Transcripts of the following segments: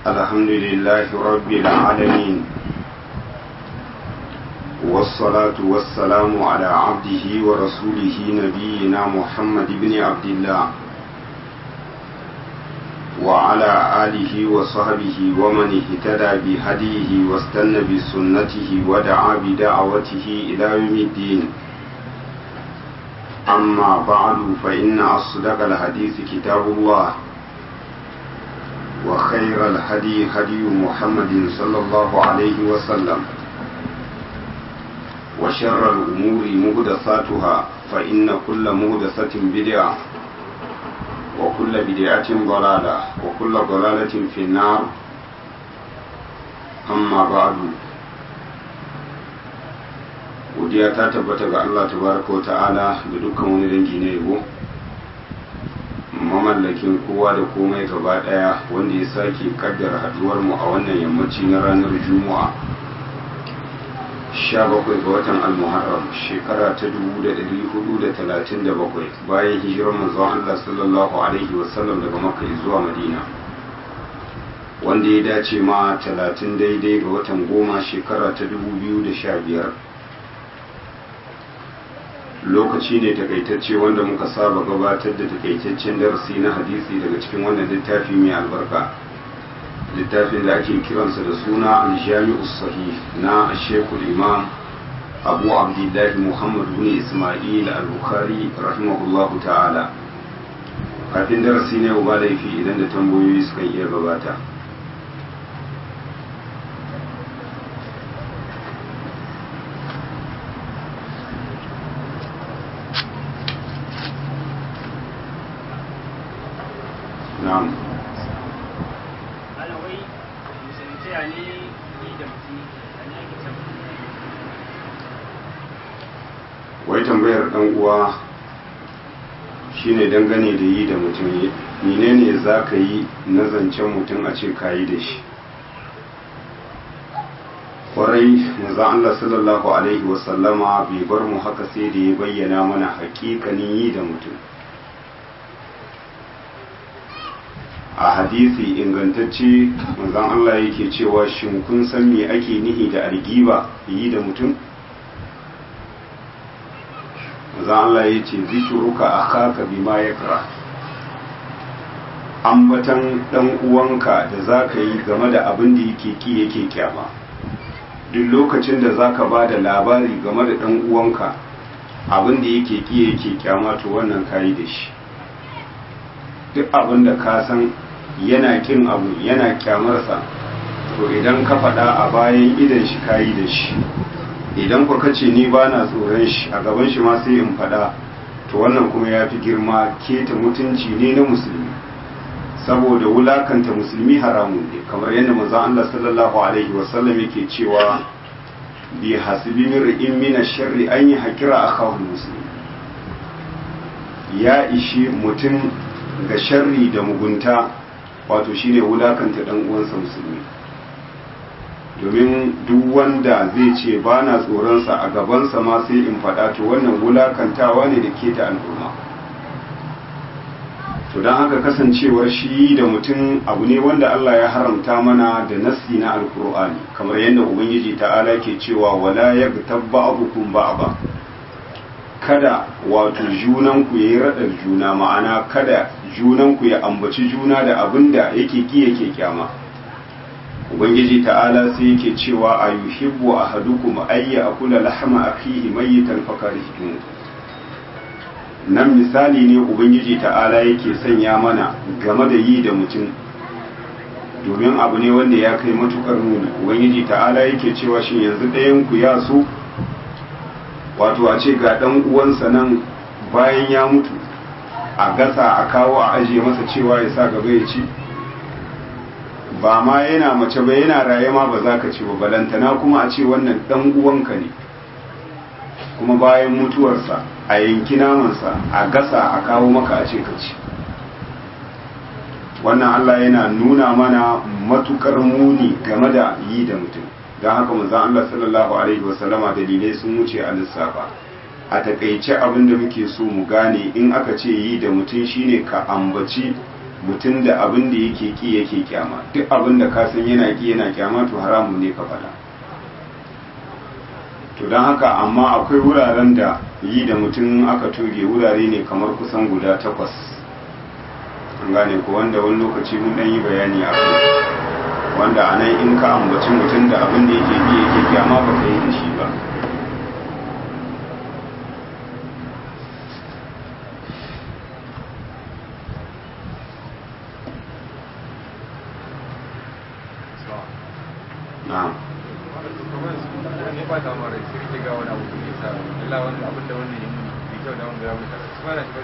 الحمد لله رب العالمين والصلاة والسلام على عبده ورسوله نبينا محمد بن عبد الله وعلى آله وصحبه ومن اهتدى بهديه واستنى بسنته ودعا بدعوته إلى يوم الدين أما بعد فإن أصدق الحديث كتاب الله وخير الهدي هدي محمد صلى الله عليه وسلم وشر الأمور مهدساتها فإن كل مهدسة بدعة وكل بدعة ضلالة وكل ضلالة في النار أما بعد godiya ta tabbata ga Allah tabaraka wa ta'ala da dukkan wani dangi na yabo mamallakin kowa da komai gaba daya wanda ya sake kaddara haduwar mu a wannan yammaci na ranar juma'a 17 ga watan al-muharram shekara ta 1437 bayan hijirar manzon Allah sallallahu alaihi wasallam daga makka zuwa madina wanda ya dace ma 30 daidai ga watan goma shekara ta 2015 lokaci ne takaitacce wanda muka saba gabatar da takaitaccen darasi na hadisi daga cikin wannan littafi mai albarka littafin da ake kiransa da suna aljami'u sahih na shekul imam abu abdullahi muhammad bin ismail al-bukhari rahimahullahu ta'ala kafin darasi ne ba laifi idan da tambayoyi suka iya gabata na'am wai tambayar dan uwa shine dangane da yi da mutum menene za ka yi na zancen mutum a ce ka yi da shi kwarai maza Allah sallallahu alaihi wasallama bai bar mu haka sai da ya bayyana mana hakikanin yi da mutum a hadisi ingantacce manzon Allah yake cewa shin kun san me ake nihi da algiba yi da mutum manzon Allah ya ce zikiruka akhaka bima yakra ambatan dan uwanka da zaka yi game da abin da yake ki yake kyama duk lokacin da zaka ba da labari game da dan uwanka abin da yake ki yake kyama to wannan kayi da shi duk abin da ka san yana kin abu yana kyamarsa to idan ka faɗa a bayan idan shi kayi da shi idan ku kace ni ba na tsoron shi a gaban shi ma sai in faɗa to wannan kuma ya fi girma keta mutunci ne na musulmi saboda wulakanta musulmi haramun ne kamar yadda manzon Allah sallallahu alaihi wasallam yake cewa bi hasbi mir'in min ash-sharri an yahkira akahu muslim ya ishi mutum ga sharri da mugunta wato shine wulakanta dan uwansa musulmi domin duk wanda zai ce ba na tsoronsa a gabansa ma sai in faɗa to wannan wulakantawa ne da ke ta al'umma to don haka kasancewar shi da mutum abu ne wanda Allah ya haramta mana da nassi na alkur'ani kamar yadda ubangiji ta'ala ke cewa wala yaghtab ba'dukum ba'da kada wato junanku yayi radar juna ma'ana kada junanku ya ambaci juna da abin da yake ki yake kyama ubangiji ta'ala sai yake cewa a yuhibbu ahadukum ayya akula lahma akhihi mayyitan fakarihtum nan misali ne ubangiji ta'ala yake sanya mana game da yi da mutum domin abu ne wanda ya kai matukar nuni ubangiji ta'ala yake cewa shin yanzu ɗayan ku ya so wato a ce ga ɗan uwansa nan bayan ya mutu a gasa a kawo a ajiye masa cewa ya sa gaba ya ci ba ma yana mace ba yana raye ma ba za ka ci ba balantana kuma a ce wannan dan uwanka ne kuma bayan mutuwarsa a yanki namansa a gasa a kawo maka a ce ka ci wannan Allah yana nuna mana matukar muni game da yi da mutum don haka manzon Allah sallallahu alaihi wasallama dalilai sun wuce a lissafa a takaice abin da muke so mu gane in aka ce yi da mutum shine ka ambaci mutum da abin da yake ki yake kyama duk abin da ka san yana ki yana kyama to haramun ne ka faɗa to don haka amma akwai wuraren da yi da mutum aka toge wurare ne kamar kusan guda takwas an gane ko wanda wani lokaci mun ɗan yi bayani a kai wanda a nan in ka ambaci mutum da abin da yake ki yake kyama ba ka yi da shi ba na'am ba ta mara sai rike ga wani abu da ya sa Allah wani abin da wannan ya muni bai kyau da wanda ya muni kaza su fara shi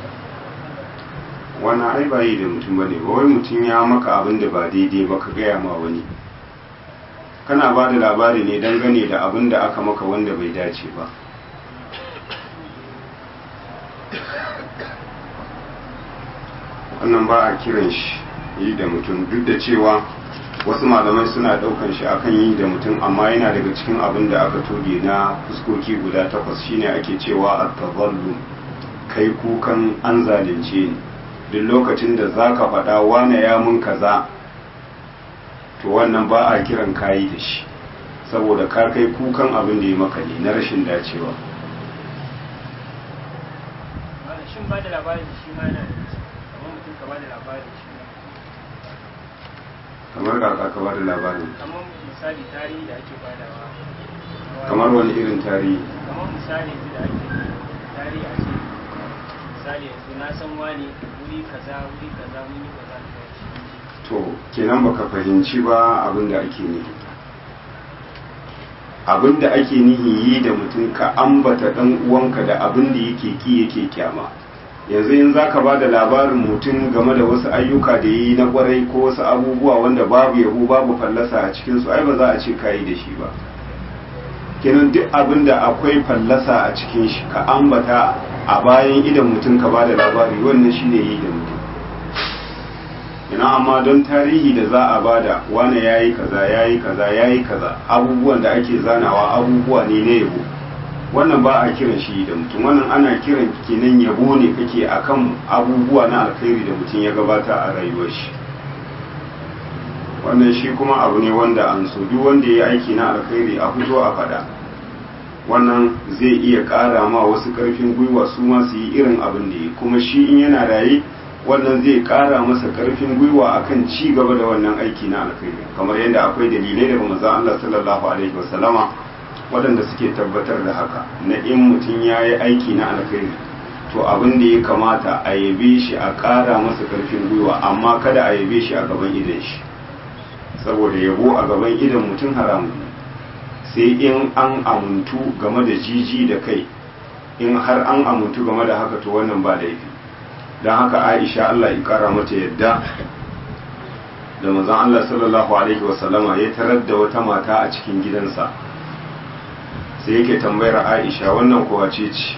wannan ai ba yi da mutum bane ba wai mutum ya maka abin da ba daidai ba ka gaya ma wani kana ba da labari ne dangane da abin da aka maka wanda bai dace ba wannan ba a kiran shi yi da mutum duk da cewa wasu malamai suna daukan shi akan yi da mutum amma yana daga cikin abin da aka toge na fuskoki guda takwas shine ake cewa at-tazallum kai kukan an zalunce ni duk lokacin da zaka faɗa wane ya mun kaza to wannan ba a kiran kayi da shi saboda ka kai kukan abin da ya maka ne na rashin dacewa shin ba da labarin shi ma yana kamar mutum ka ba da labarin shi kamar kaka ka ba da labarin kamar misali tarihi da ake badawa kamar wani irin tarihi kamar misali yanzu da ake tarihi a ce misali yanzu na san wani wuri kaza wuri kaza mun yi kaza da shi to kenan baka fahimci ba abin da ake nihi abin da ake nihi yi da mutum ka ambata dan uwanka da abin da yake ki yake kyama yanzu in zaka ba da labarin mutum game da wasu ayyuka da yi na kwarai ko wasu abubuwa wanda babu yabo babu fallasa a cikin su ai ba za a ce kayi da shi ba kenan duk abin da akwai fallasa a cikin shi ka ambata a bayan idan mutum ka ba da labari wannan shine yi da mutum ina amma don tarihi da za a bada wane yayi kaza yayi kaza yayi kaza abubuwan da ake zanawa abubuwa ne na yabo wannan ba a kiran shi da mutum wannan ana kiran kenan yabo ne kake akan abubuwa na alkhairi da mutum ya gabata a rayuwar shi wannan shi kuma abu ne wanda an so duk wanda ya aiki na alkhairi a fito a fada wannan zai iya ƙara ma wasu ƙarfin gwiwa su ma su yi irin abin da ya kuma shi in yana raye wannan zai ƙara masa ƙarfin gwiwa akan ci gaba da wannan aiki na alkhairi kamar yadda akwai dalilai daga manzon Allah sallallahu alaihi wasallama waɗanda suke tabbatar da haka na in mutum ya yi aiki na alkhairi to abin da ya kamata a yabe shi a ƙara masa ƙarfin gwiwa amma kada a yabe shi a gaban idan shi saboda yabo a gaban idan mutum haramun ne sai in an amuntu game da jiji da kai in har an amuntu game da haka to wannan ba laifi don haka aisha Allah ya kara mata yadda da mazan Allah sallallahu alaihi wasallama ya tarar da wata mata a cikin gidansa sai yake tambayar aisha wannan kowa ce ce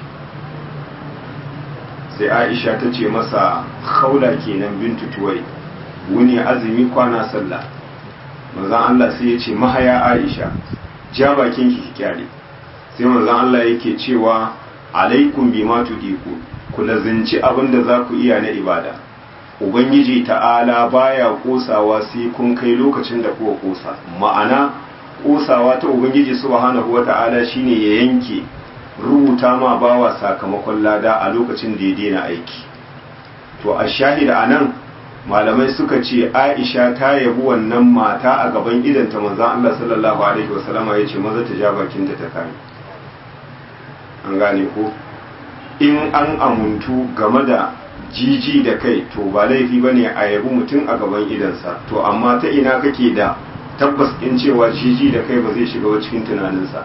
sai aisha ta ce masa haula kenan bintu tuwai wuni azumi kwana sallah mazan Allah sai ya ce mahaya aisha ja bakin ki kyale sai mazan Allah yake cewa alaikum bima tudiku ku lazinci abin da za ku iya na ibada ubangiji ta'ala baya kosawa sai kun kai lokacin da kuka kosa ma'ana kosawa ta ubangiji subhanahu wata'ala shine ya yanke rubuta ma bawa sakamakon lada a lokacin da ya daina aiki to a shahida anan malamai suka ce aisha ta yabi wannan mata a gaban idanta manzon Allah sallallahu alaihi wasallama yace maza ta ja bakinta ta kame an gane ko in an amuntu game da jiji da kai to ba laifi ba ne a yabi mutum a gaban idansa to amma ta ina kake da tabbas in cewa jiji da kai ba zai shiga cikin tunaninsa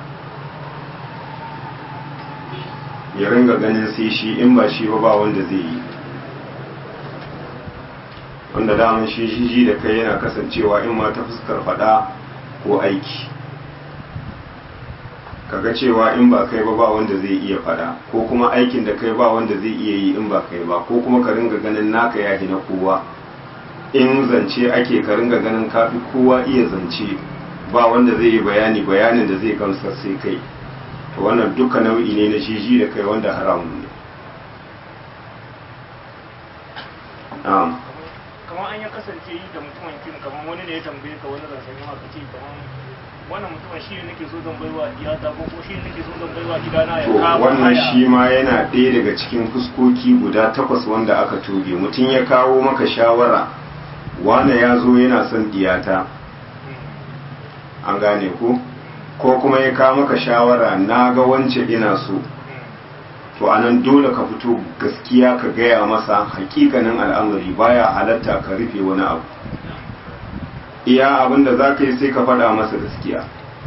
ya ringa ganin sai shi in ba shi ba ba wanda zai yi wanda daman shi jiji da kai yana kasancewa in ma ta fuskar fada ko aiki kaga cewa in ba kai ba ba wanda zai iya fada ko kuma aikin da kai ba wanda zai iya yi in ba kai ba ko kuma ka ringa ganin naka ya na kowa in zance ake ka ringa ganin kafi kowa iya zance ba wanda zai yi bayani bayanin da zai gamsar sai kai to wannan duka nau'i ne na jiji da kai wanda haramun ne na'am kamar an ya kasance yi da mutumin kin kamar wani ne ya tambaye ka wani zancen yawa ka ce kamar wannan mutumin shi ne nake so zan baiwa iyata ko ko shi ne nake so zan baiwa gidana ya to kawo wannan haya. shi ma yana ɗaya daga cikin fuskoki guda takwas wanda aka toge mutum ya kawo maka shawara wane ya zo yana son diyata an gane ko ko kuma ya kawo maka shawara na ga wance ina so to anan dole ka fito gaskiya ka gaya masa hakikanin al'amari baya halatta ka rufe wani abu iya abin da za ka yi sai ka faɗa masa gaskiya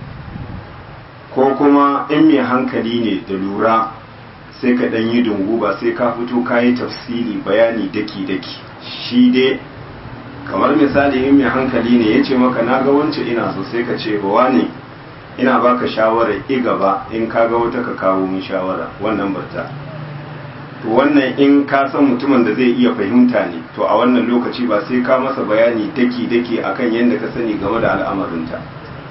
ko kuma in mai hankali ne da lura sai ka ɗan yi dungu ba sai ka fito ka yi tafsiri bayani daki-daki shi dai kamar misali in mai hankali ne ya ce maka na ga wance ina so sai ka ce ba ne ina baka shawara i gaba in ka ga wata ka kawo min shawara wannan barta to wannan in ka san mutumin da zai iya fahimta ne to a wannan lokaci ba sai ka masa bayani daki-daki akan yadda ka sani game da al'amarinta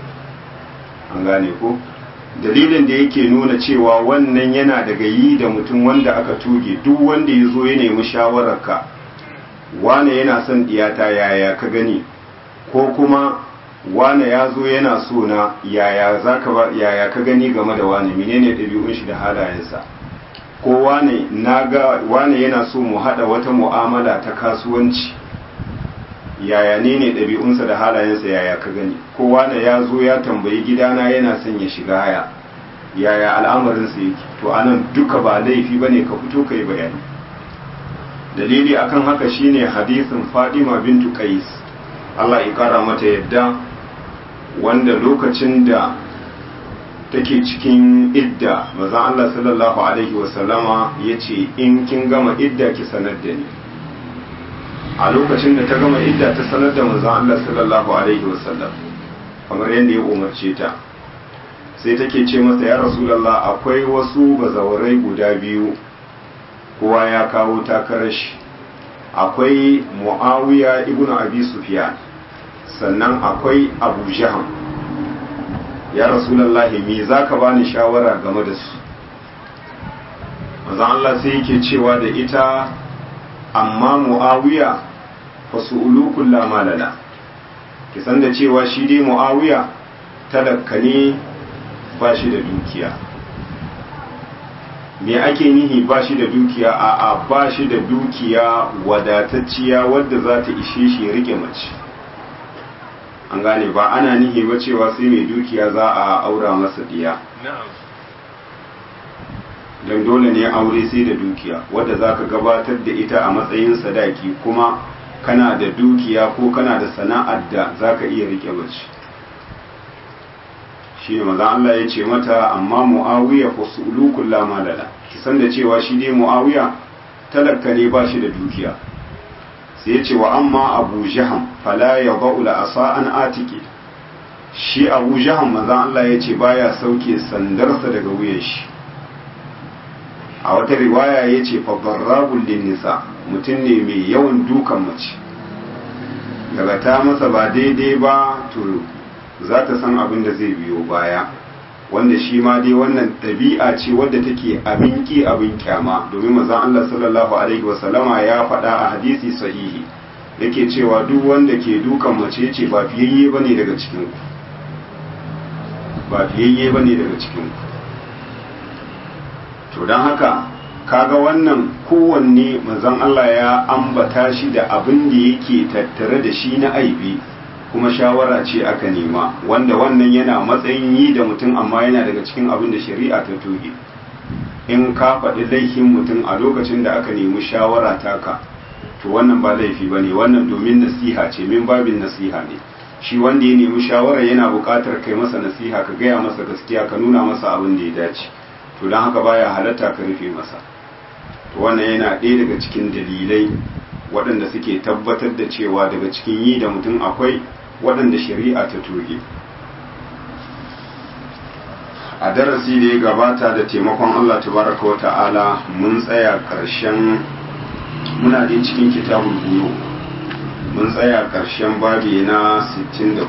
an gane ko dalilin da yake nuna cewa wannan yana daga yi da mutum wanda aka tuge duk wanda ya zo ya nemi shawararka wane yana son diyata yaya ka gani ko kuma wane ya zo yana so na yaya zaka ba yaya ka gani game da wane menene ɗabi'un shi da halayensa ko wane naga wane yana so mu hada wata mu'amala ta kasuwanci yaya ne ne ɗabi'unsa da halayensa yaya ka gani ko wane ya zo ya tambayi gidana yana son ya shiga haya yaya al'amarinsa yake to anan duka ba laifi bane ka fito kai bayani dalili akan haka shine hadisin Fadima bintu Qais Allah ya kara mata yadda wanda lokacin da take cikin idda mazan Allah sallallahu alaihi wasallama ya ce in kin gama idda ki sanar da ni a lokacin da ta gama idda ta sanar da mazan Allah sallallahu alaihi wasallam kamar yadda ya umarce ta sai take ce masa ya rasulallah akwai wasu bazawarai guda biyu kowa ya kawo takarar shi akwai muawiya ibnu abi sufyan sannan akwai abu jaham ya rasulallahi me za ka bani shawara game da su mazan Allah sai yake cewa da ita amma mu'awiya fa su'ulu kulla malala ki san da cewa shi dai mu'awiya talakka ne ba shi da dukiya me ake nihi ba shi da dukiya a a ba shi da dukiya wadatacciya wadda za ta ishe shi ya rike mace an gane ba ana nihi ba cewa sai mai dukiya za a aura masa diya don dole ne aure sai da dukiya wadda za ka gabatar da ita a matsayin sadaki kuma kana da dukiya ko kana da sana'ar da za ka iya rike mace shi ne maza Allah ya ce mata amma mu'awiya fa su'ulu kulla malala ki san da cewa shi dai mu'awiya talaka ne ba shi da dukiya sai ya ce wa amma abu jaham fala ya ba'ula asa an atiki shi abu jaham maza Allah ya ce baya sauke sandarsa daga wuyan shi a wata riwaya ya ce fabarrabul nisa mutum ne mai yawan dukan mace daga ta masa ba daidai ba to za ta san abin da zai biyo baya wanda shi ma dai wannan ɗabi'a ce wadda take abin ki abin kyama domin mazan Allah sallallahu alaihi wasallama ya faɗa a hadisi sahihi yake cewa duk wanda ke dukan mace ce ba fiyayye bane daga cikin ku ba fiyayye bane daga cikin ku to don haka kaga wannan kowanne mazan Allah ya ambata shi da abin da yake tattare da shi na aibi kuma shawara ce aka nema wanda wannan yana matsayin yi da mutum amma yana daga cikin abin da shari'a ta toge in ka faɗi laifin mutum a lokacin da aka nemi shawara taka to wannan ba laifi ba ne wannan domin nasiha ce min babin nasiha ne shi wanda ya nemi shawara yana buƙatar kai masa nasiha ka gaya masa gaskiya ka nuna masa abin da ya dace to don haka baya halatta ka rufe masa to wannan yana ɗaya daga cikin dalilai waɗanda suke tabbatar da cewa daga cikin yi da mutum akwai waɗanda shari'a ta toge a darasi da ya gabata da taimakon Allah tabaraka wa ta'ala mun tsaya ƙarshen muna da cikin kitabul buyo mun tsaya ƙarshen babi na 64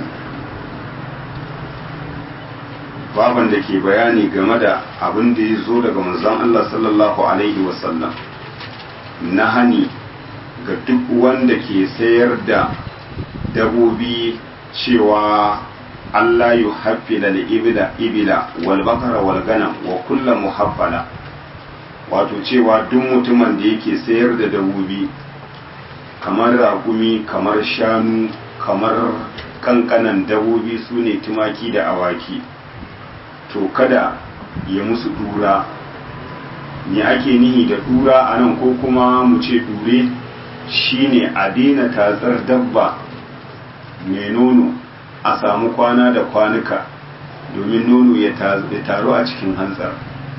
baban da ke bayani game da abin da ya zo daga manzon Allah sallallahu alaihi wasallam na hani ga duk wanda ke sayar da dabobi cewa Allah yi haffila da ibila ibila wal bakara wal ganam wa kulla muhaffala wato cewa duk mutumin da yake sayar da dabobi kamar raƙumi kamar shanu kamar kankanan dabobi su ne tumaki da awaki to kada ya musu dura ne ake nihi da dura a nan ko kuma mu ce dure shine a daina tatsar dabba mai nono a samu kwana da kwanuka domin nono ya taru a cikin hantsar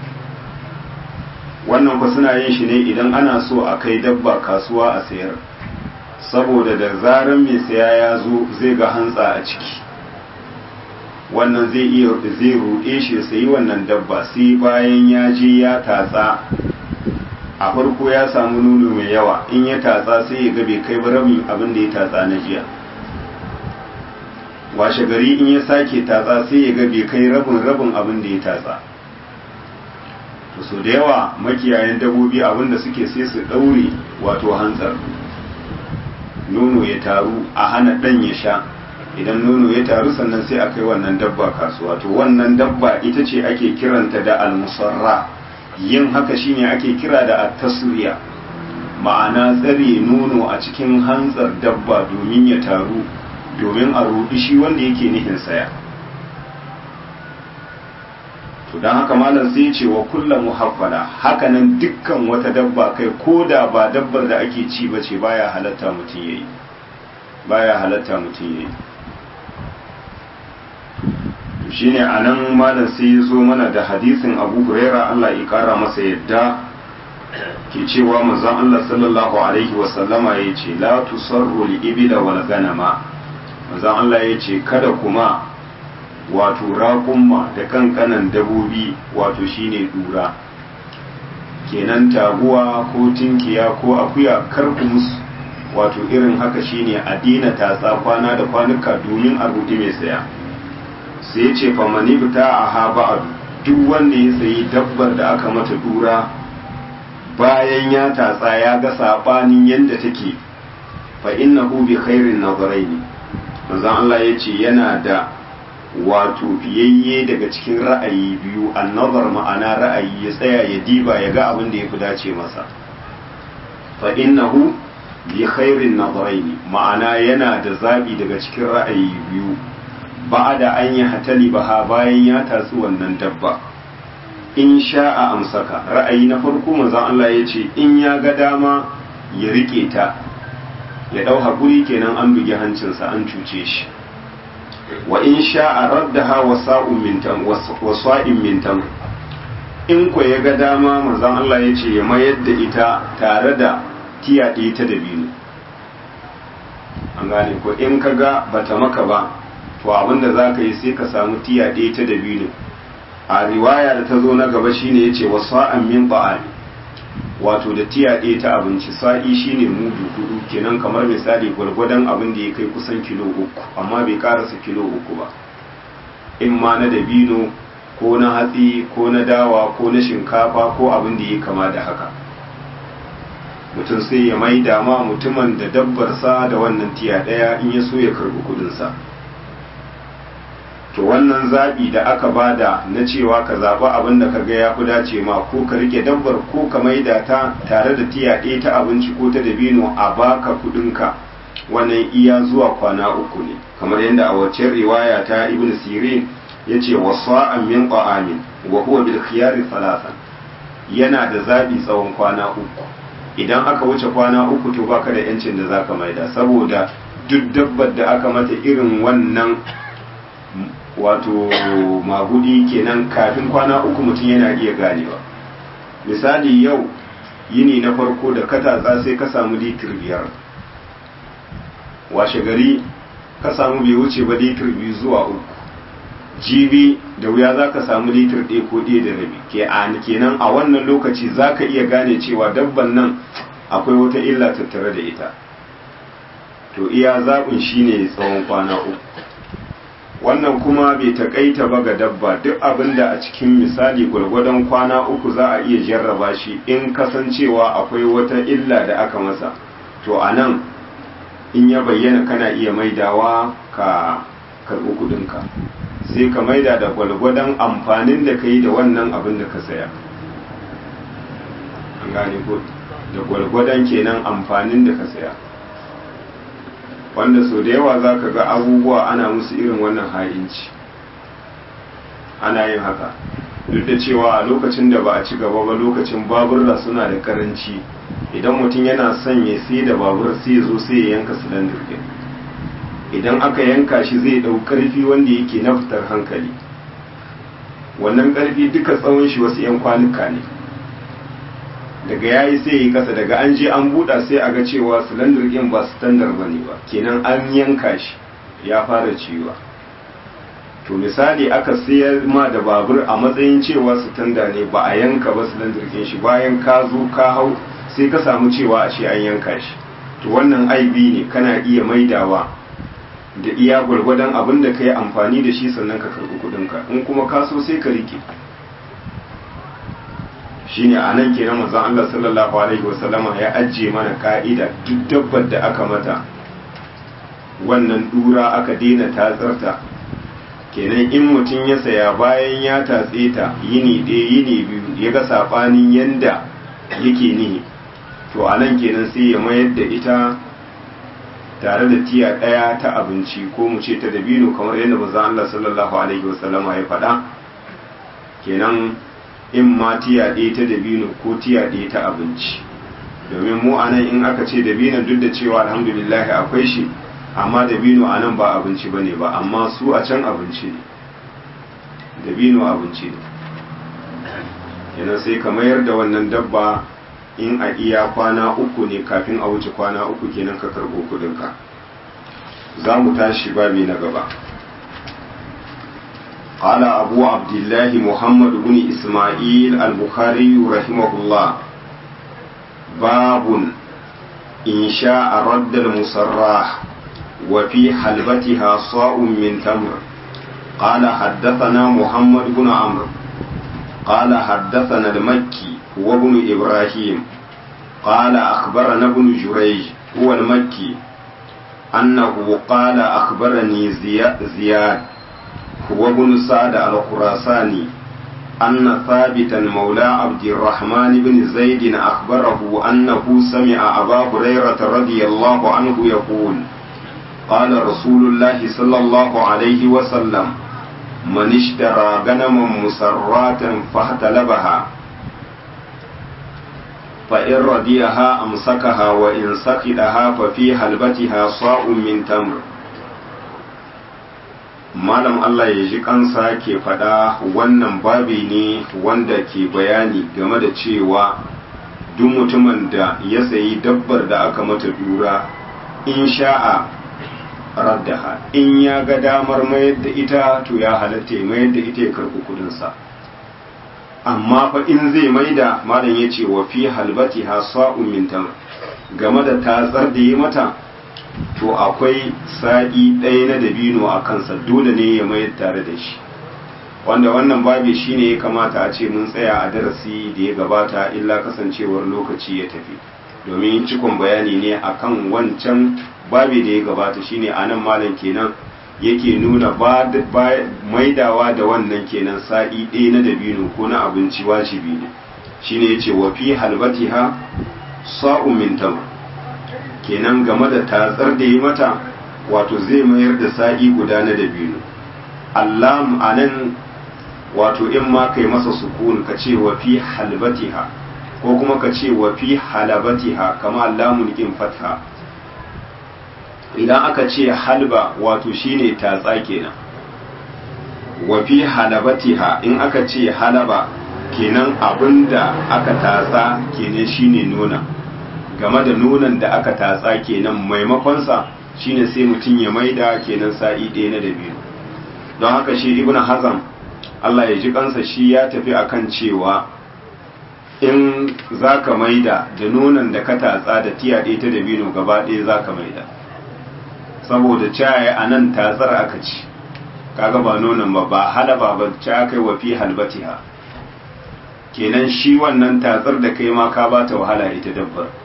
wannan ku suna yin shi ne idan ana so a kai dabba kasuwa a sayar saboda da zaran mai saya ya zo zai ga hantsa a ciki wannan zai iya zai ruɗe shi sayi wannan dabba sai bayan ya je ya tatsa a farko ya samu nono mai yawa in ya tatsa sai ya ga bai kai rabin abin da ya tatsa na jiya washe gari in ya sake tatsa sai ya ga bai kai rabin rabin abin da ya tatsa to so da yawa makiyayan dabobi abin da suke sai su ɗaure wato hantsar nono ya taru a hana ɗan ya sha idan nono ya taru sannan sai a kai wannan dabba kasuwa to wannan dabba ita ce ake kiranta da almusarra yin haka shine ake kira da at-tasriya ma'ana tsare nono a cikin hantsar dabba domin ya taru domin a rudi shi wanda yake nihin saya to dan haka malam sai ya ce wa kullu muhaffala hakanan dukkan wata dabba kai koda ba dabbar da ake ci bace baya halatta mutun yayi baya halatta mutun yayi shine anan malam sai ya zo mana da hadisin Abu Huraira Allah ya kara masa yadda ke cewa manzon Allah sallallahu alaihi wa sallama yace la tusarru al-ibla wal ganama manzon Allah yace kada kuma wato raƙumma da kankanan dabobi wato shine dura kenan taguwa ko tinkiya ko akuya kar ku musu wato irin haka shine a dina tatsa kwana da kwanuka domin a rudi mai saya sai ya ce famani fita a ha ba'adu duk wanda ya sayi dabbar da aka mata dura bayan ya tatsa ya ga sabanin yadda take fa innahu bi khairin nazaraini manzon Allah ya ce yana da wato fiyayye daga cikin ra'ayi biyu annazar ma'ana ra'ayi ya tsaya ya diba ya ga abin da ya fi dace masa fa innahu bi khairin nazaraini ma'ana yana da zabi daga cikin ra'ayi biyu ba da an yi hatali ba bayan ya tatsi wannan dabba in sha'a amsaka ra'ayi na farko manzon Allah ya ce in ya ga dama ya rike ta ya dau hakuri kenan an bugi hancinsa an cuce shi wa in sha'a raddaha wa sa'un min tam wa sa'in min tam in ko ya ga dama manzon Allah ya ce ya mayar da ita tare da tiyaɗe ta dabino an gane ko in ka ga bata maka ba to abinda za ka yi sai ka samu tiya ɗaya ta dabino a riwaya da ta zo na gaba shine ya ce wa sa'an min ba'ali wato da tiya ɗaya ta abinci sa'i shine mudu hudu kenan kamar misali gwargwadon abin da ya kai kusan kilo uku amma bai karasa kilo uku ba in ma na dabino ko na hatsi ko na dawa ko na shinkafa ko abin da ya kama da haka mutum sai ya mai dama mutumin da dabbarsa da wannan tiya ɗaya in ya so ya karɓi kudinsa to wannan zaɓi da aka bada na cewa ka zaɓi abin da ka ga ya fi dace ma ko ka rike dabbar ko ka maida ta tare da tiya ɗaya ta abinci ko ta dabino a baka kuɗinka wannan iya zuwa kwana uku ne kamar yadda a wacce riwaya ta ibn sirin ya ce wa sa'an min qa'amin wa huwa bil khiyari salasan yana da zaɓi tsawon kwana uku idan aka wuce kwana uku to baka da yancin da zaka maida saboda duk dabbar da aka mata irin wannan wato magudi kenan kafin kwana uku mutum yana iya ganewa misali yau yini na farko da katatsa sai ka samu litir biyar washe gari ka samu bai wuce ba litir biyu zuwa uku jibi da wuya za ka samu litir ɗaya ko ɗaya da rabi ke kenan a wannan lokaci za ka iya gane cewa dabban nan akwai wata illa tattare da ita to iya zaɓin shine tsawon kwana uku wannan kuma bai takaita ba ga dabba duk abin da a cikin misali gwargwadon kwana uku za a iya jarraba shi in kasancewa akwai wata illa da aka masa to a nan in ya bayyana kana iya maidawa ka karɓi kudinka sai ka maida da gwalgwadon amfanin da ka yi da wannan abin da ka saya an gane ko da gwalgwadon kenan amfanin da ka saya wanda so da yawa za ka ga abubuwa ana musu irin wannan ha'inci ana yin haka duk da cewa a lokacin da ba a ci gaba ba lokacin baburra suna da karanci idan mutum yana son ya sai da babur sai ya zo sai ya yanka silindir din idan aka yanka shi zai dau karfi wanda yake na fitar hankali wannan karfi duka tsawon shi wasu yan kwanuka ne daga yayi sai yi kasa daga an je an buɗa sai a ga cewa silindir din ba standard bane ba kenan an yanka shi ya fara ciwa to misali aka sayar ma da babur a matsayin cewa sitanda ne ba a yanka ba silindir din shi bayan ka zo ka hau sai ka samu cewa a ce an yanka shi to wannan aibi ne kana iya maidawa da iya gwargwadon abin da ka yi amfani da shi sannan ka karɓi kuɗinka in kuma ka so sai ka rike shine a nan kenan manzon Allah sallallahu alaihi wasallama ya ajiye mana ka'ida duk dabbar da aka mata wannan dura aka daina tatsarta kenan in mutum ya saya bayan ya tatse ta yini ɗaya yini biyu ya ga saɓanin yanda yake nihi to a nan kenan sai ya mayar da ita tare da tiya ɗaya ta abinci ko mu ce ta dabino kamar yadda manzon Allah sallallahu alaihi wasallama ya faɗa kenan in ma tiya ɗaya ta dabino ko tiya ɗaya ta abinci domin mu anan in aka ce dabino duk da cewa alhamdulillah akwai shi amma dabino anan ba abinci bane ba amma su a can abinci ne dabino abinci ne kenan sai ka mayar da wannan dabba in a iya kwana uku ne kafin a wuce kwana uku kenan ka karɓo kuɗinka za mu tashi babi na gaba قال أبو عبد الله محمد بن إسماعيل البخاري رحمه الله باب إن شاء رد المصراح وفي حلبتها صاع من تمر قال حدثنا محمد بن عمرو قال حدثنا المكي وابن إبراهيم قال أخبرنا ابن جريج هو المكي أنه قال أخبرني زياد هو ابن سعد الخراساني أن ثابتا مولى عبد الرحمن بن زيد أخبره أنه سمع أبا هريرة رضي الله عنه يقول قال رسول الله صلى الله عليه وسلم من اشترى غنما مسراتا فاحتلبها فإن رديها أمسكها وإن سقطها ففي حلبتها صاع من تمر malam Allah ya ji kansa ke faɗa wannan babi ne wanda ke bayani game da cewa duk mutumin da ya sayi dabbar da aka mata dura in sha'a raddaha in ya ga damar mayar da ita to ya halatta ya mayar da ita ya karɓi kudinsa amma fa in zai maida malam ya ce wa fi halbati ha sa'un min game da tatsar da ya mata to akwai sa'i ɗaya na dabino a kansa dole ne ya mayar tare da shi wanda wannan babi shine ya kamata a ce mun tsaya a darasi da ya gabata illa kasancewar lokaci ya tafi domin cikon bayani ne akan wancan babi da ya gabata shine a nan malam kenan yake nuna maidawa da wannan kenan sa'i ɗaya na dabino ko na abinci wajibi ne shine yace wa fi halbatiha sa'un min tamr kenan game da tatsar da yi mata wato zai mayar da sa'i guda na dabino allam anan wato in ma kai masa sukun ka ce wa fi halbatiha ko kuma ka ce wa fi halabatiha kama allamun in fatha idan aka ce halba wato shine tatsa kenan wa fi halabatiha in aka ce halaba kenan abinda aka tatsa kenan shine nuna game da nonon da aka tatsa kenan maimakonsa shine sai mutum ya maida kenan sa'i ɗaya na dabino don haka shi ibn hazam Allah ya ji kansa shi ya tafi akan cewa in za ka maida da nonon da ka tatsa da tiya ɗaya ta dabino gaba ɗaya za ka maida saboda caye a nan tatsar aka ci kaga ba nonon ba ba halaba ba ci aka yi wa fi halbatiha kenan shi wannan tatsar da kai ma ka ba ta wahala ita dabbar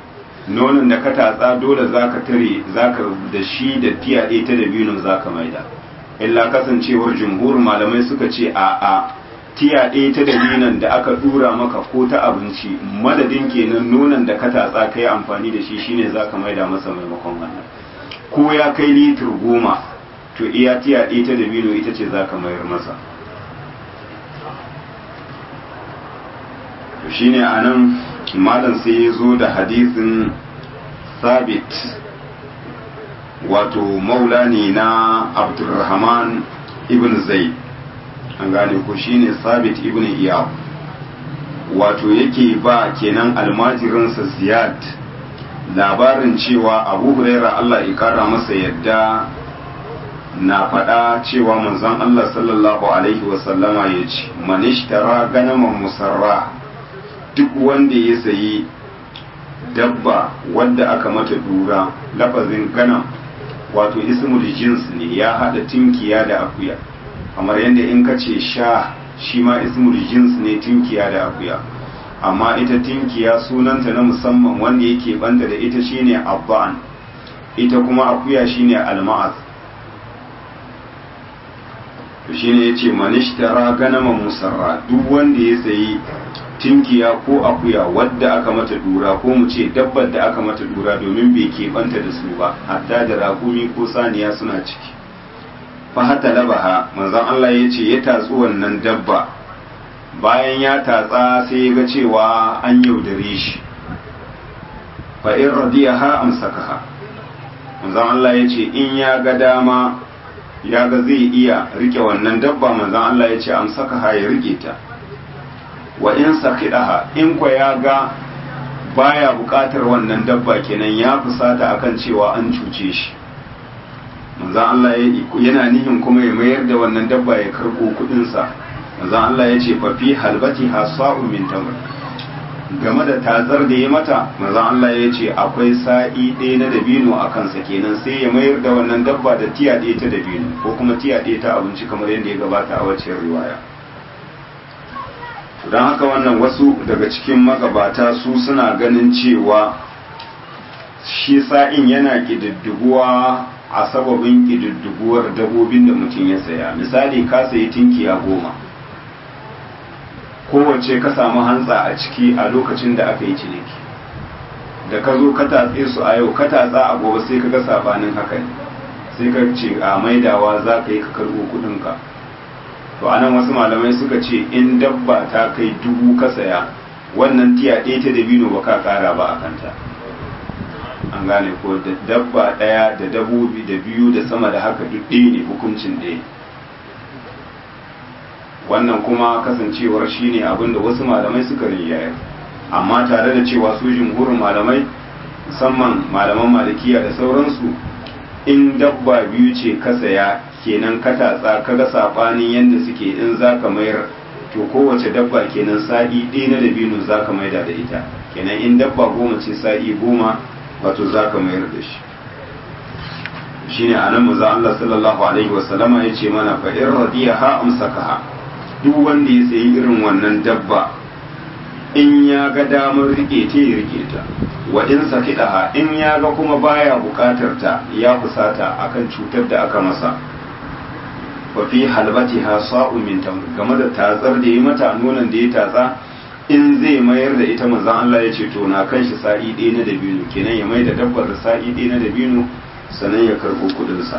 nonon da ka tatsa dole zaka tare zaka da shi da tiya ɗaya ta dabino zaka maida illa kasancewar jumhur malamai suka ce a a tiya ɗaya ta dabinon da aka dura maka ko ta abinci madadin kenan nonon da ka tatsa kai amfani da shi shine zaka maida masa maimakon wannan ko ya kai litir goma to iya tiya ɗaya ta dabino ita ce zaka mayar masa to shine anan malam sai ya zo da hadisin sabit wato maula ne na abdulrahman ibn zaid an gane ko shine sabit ibn iyab wato yake ba kenan almajirinsa ziyad labarin cewa abu huraira allah ya kara masa yadda na faɗa cewa manzon allah sallallahu alaihi wasallama ya ce manishtara ganaman musarra duk wanda ya sayi dabba wadda aka mata dura lafazin ganam wato ismul jins ne ya hada tinkiya da akuya kamar yadda in ka ce sha shi ma ismul jins ne tinkiya da akuya amma ita tinkiya sunanta na musamman wanda yake banda da ita shine abba'an ita kuma akuya shine alma'az to shine yace manishtara ganama musarra duk wanda ya sayi tinkiya ko akuya wadda aka mata dura ko mu ce dabbar da aka mata dura domin bai keɓanta da su ba hatta da rakumi ko saniya suna ciki fa hata labaha manzon Allah ya ce ya tatsu wannan dabba bayan ya tatsa sai ya ga cewa an yaudare shi fa in radiyaha amsakaha manzon Allah ya ce in ya ga dama ya ga zai iya rike wannan dabba manzon Allah ya ce amsakaha ya rike ta wa in sakidaha in kwa ya ga baya bukatar wannan dabba kenan ya fusata akan cewa an cuce shi manzon Allah yana nihin kuma ya mayar da wannan dabba ya karbo kudin sa manzon Allah ya ce fa fi halbati hasa'u min tamr game da tatsar da ya mata manzon Allah ya ce akwai sa'i ɗaya na dabino a kansa kenan sai ya mayar da wannan dabba da tiya ɗaya ta dabino ko kuma tiya ɗaya ta abinci kamar yadda ya gabata a wacce riwaya don haka wannan wasu daga cikin magabata su suna ganin cewa shi sa'in yana ƙididdiguwa a sababin ƙididdiguwar dabobin da mutum ya saya misali ka sayi tinkiya goma kowace ka samu hantsa a ciki a lokacin da aka yi ciniki da ka zo ka tatse su a yau ka tatsa a gobe sai ka ga sabanin haka ne sai ka ce a maidawa za ka yi ka karɓo kuɗinka to anan wasu malamai suka ce in dabba ta kai dubu ka saya wannan tiya ɗaya ta dabino ba ka ƙara ba a kanta an gane ko da dabba ɗaya da dabobi da biyu da sama da haka duk ɗaya ne hukuncin ɗaya wannan kuma kasancewar shine abin da wasu malamai suka rinjaya amma tare da cewa su jumhurin malamai musamman malaman malikiya da sauransu in dabba biyu ce ka saya kenan ka tatsa ka ga sabanin yadda suke in za ka mayar to kowace dabba kenan sa'i ɗaya na dabino za ka maida da ita kenan in dabba goma ce sa'i goma wato za ka mayar da shi shine a nan maza Allah sallallahu alaihi wasallama ya ce mana fa in radiyaha amsakaha duk wanda ya sayi irin wannan dabba in ya ga damar rike ta ya rike ta wa in sakidaha in ya ga kuma baya bukatar ta ya fusata akan cutar da aka masa wa fi halbatiha sa'u min tamr game da tatsar da ya mata nonon da ya tatsa in zai mayar da ita manzon Allah ya ce to na kan shi sa'i ɗaya na dabino kenan ya mai da dabbar da sa'i ɗaya na dabino sannan ya karɓo kuɗinsa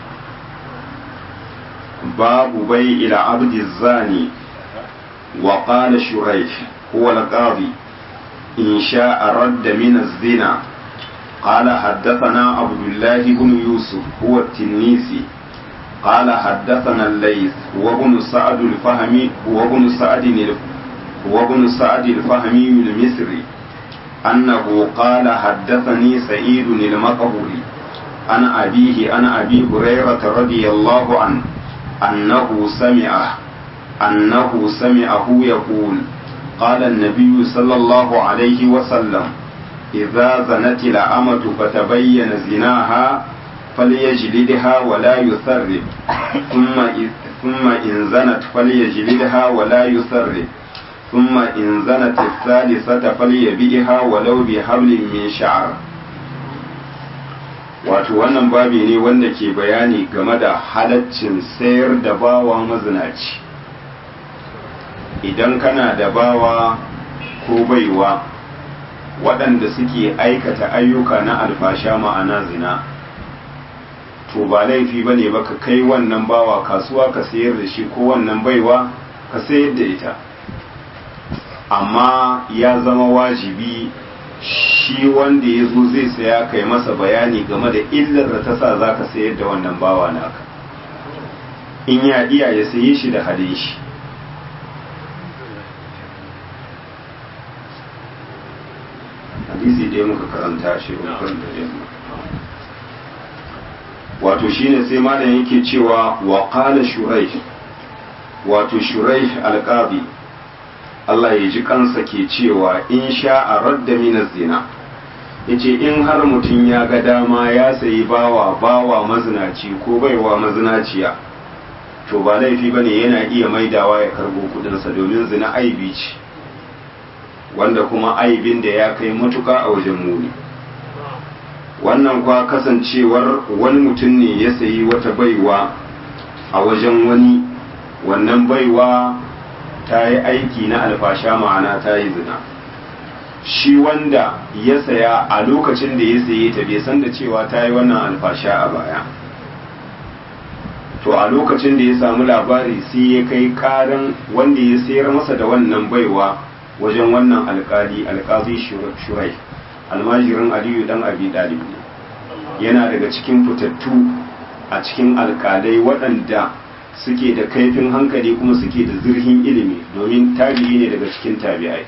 babu bai ila abdi zani wa qala shuraih huwa al-qadi in sha'a radda min az-zina قال حدثنا عبد الله بن يوسف هو التنيسي قال حدثنا الليث وابن سعد الفهمي وابن سعد وابن سعد الفهمي المصري أنه قال حدثني سعيد المقبري عن أبيه عن أبي هريرة رضي الله عنه أنه سمعه أنه سمعه يقول قال النبي صلى الله عليه وسلم إذا زنت الأمة فتبين زناها فليجلدها ولا يثرب ثم ثم إن زنت فليجلدها ولا يثرب ثم إن زنت الثالثة فليبيعها ولو بحبل من شعر wato wannan babi ne wanda ke bayani game da halaccin sayar da bawa mazinaci idan kana da bawa ko baiwa waɗanda suke aikata ayyuka na alfasha ma'ana zina to ba laifi ba ne ba ka kai wannan bawa kasuwa ka sayar da shi ko wannan baiwa ka sayar da ita amma ya zama wajibi shi wanda ya zo zai saya kai masa bayani game da illar da ta sa za ka sayar da wannan bawa naka in ya iya ya saye shi da halin shi hadisi da muka karanta shi rukun da yamma wato shine sai malam yake cewa wa qala shurai wato shurai alqabi Allah ya ji kansa ke cewa in sha'a radda min zina yace in har mutum ya ga dama ya sayi bawa bawa mazinaci ko baiwa mazinaciya to ba laifi bane yana iya maidawa ya karbo kudinsa domin zina aibi ce wanda kuma aibin da ya kai matuka a wajen muni wannan kwa kasancewar wani mutum ne ya sayi wata baiwa a wajen wani wannan baiwa ta yi aiki na alfasha ma'ana ta yi zina shi wanda ya saya a lokacin da ya saye ta bai san da cewa ta yi wannan alfasha a baya to a lokacin da ya samu labari sai ya kai karan wanda ya sayar masa da wannan baiwa wajen wannan alkali alkazi shurai almajirin aliyu dan abi dalib ne yana daga cikin fitattu a cikin alkalai waɗanda suke da kaifin hankali kuma suke da zurhin ilimi domin tabi'i ne daga cikin tabi'ai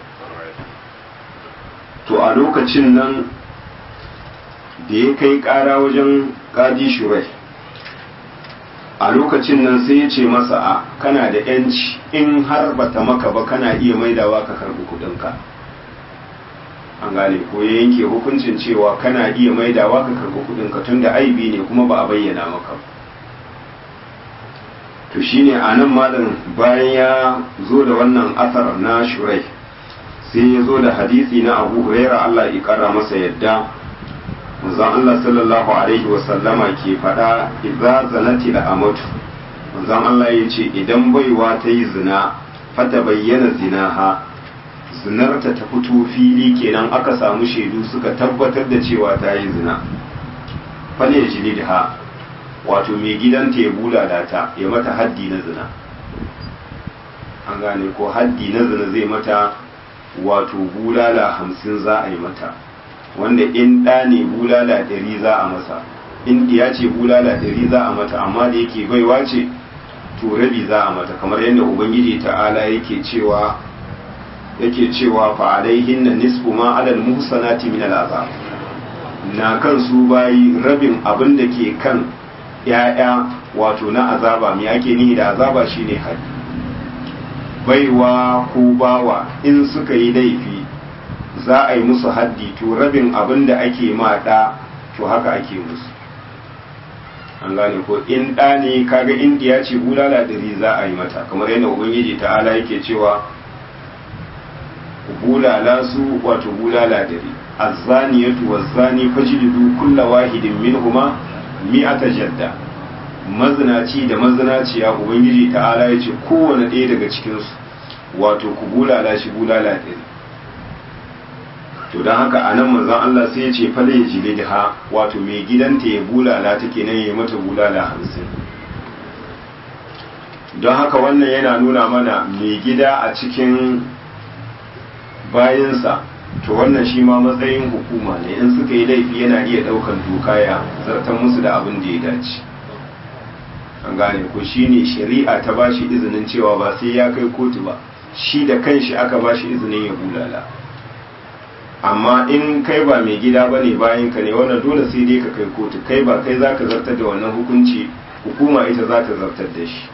to a lokacin nan da ya kai ƙara wajen ƙadi shurai a lokacin nan sai ya ce masa a kana da yanci in har bata maka ba kana iya maidawa ka karbi kudinka an gane ko ya yanke hukuncin cewa kana iya maidawa ka karbi kudinka tunda aibi ne kuma ba a bayyana maka to shine a nan malam bayan ya zo da wannan asar na shurai sai ya zo da hadisi na abu huraira allah ya kara masa yadda manzon Allah sallallahu alaihi wasallama ke faɗa idza zanati la amatu manzon Allah ya ce idan baiwa ta yi zina fata bayyana zinaha zinarta ta fito fili kenan aka samu shaidu suka tabbatar da cewa ta yi zina fale jilidha wato mai gidanta ya bulala ta ya mata haddi na zina an gane ko haddi na zina zai mata wato bulala hamsin za a yi mata wanda in ɗa ne bulala ɗari za a masa in ya ce bulala ɗari za a mata amma da yake baiwa ce to rabi za a mata kamar yadda ubangiji ta'ala yake cewa yake cewa fa alaihinna nisfu ma alal muhsanati min al'azab na kan su bayi rabin abin da ke kan ya'ya wato na azaba me ake nihi da azaba shine haddi baiwa ko bawa in suka yi laifi za a yi musu haddi to rabin abin da ake ma ɗa to haka ake musu an gane ko in ɗa ne kaga indiya ce bulala ɗari za a yi mata kamar yadda ubangiji ta'ala yake cewa bulala su wato bulala ɗari azzaniyatu wazzani fajlidu kulla wahidin minhuma mi'ata jadda mazinaci da mazinaciya ubangiji ta'ala ya ce kowane ɗaya daga cikinsu wato ku bulala shi bulala ɗari to don haka a nan manzon Allah sai ya ce fale ya jile da ha wato mai gidanta ya bulala ta kenan ya mata bulala hamsin don haka wannan yana nuna mana mai gida a cikin bayansa to wannan shi ma matsayin hukuma ne in suka yi laifi yana iya daukan doka ya zartar musu da abin da ya dace an gane ko shi ne shari'a ta ba shi izinin cewa ba sai ya kai kotu ba shi da kanshi aka ba shi izinin ya bulala amma in kai ba mai gida ba ne bayan ka ne wannan dole sai dai ka kai kotu kai ba kai za ka zartar da wannan hukunci hukuma ita za ta zartar da shi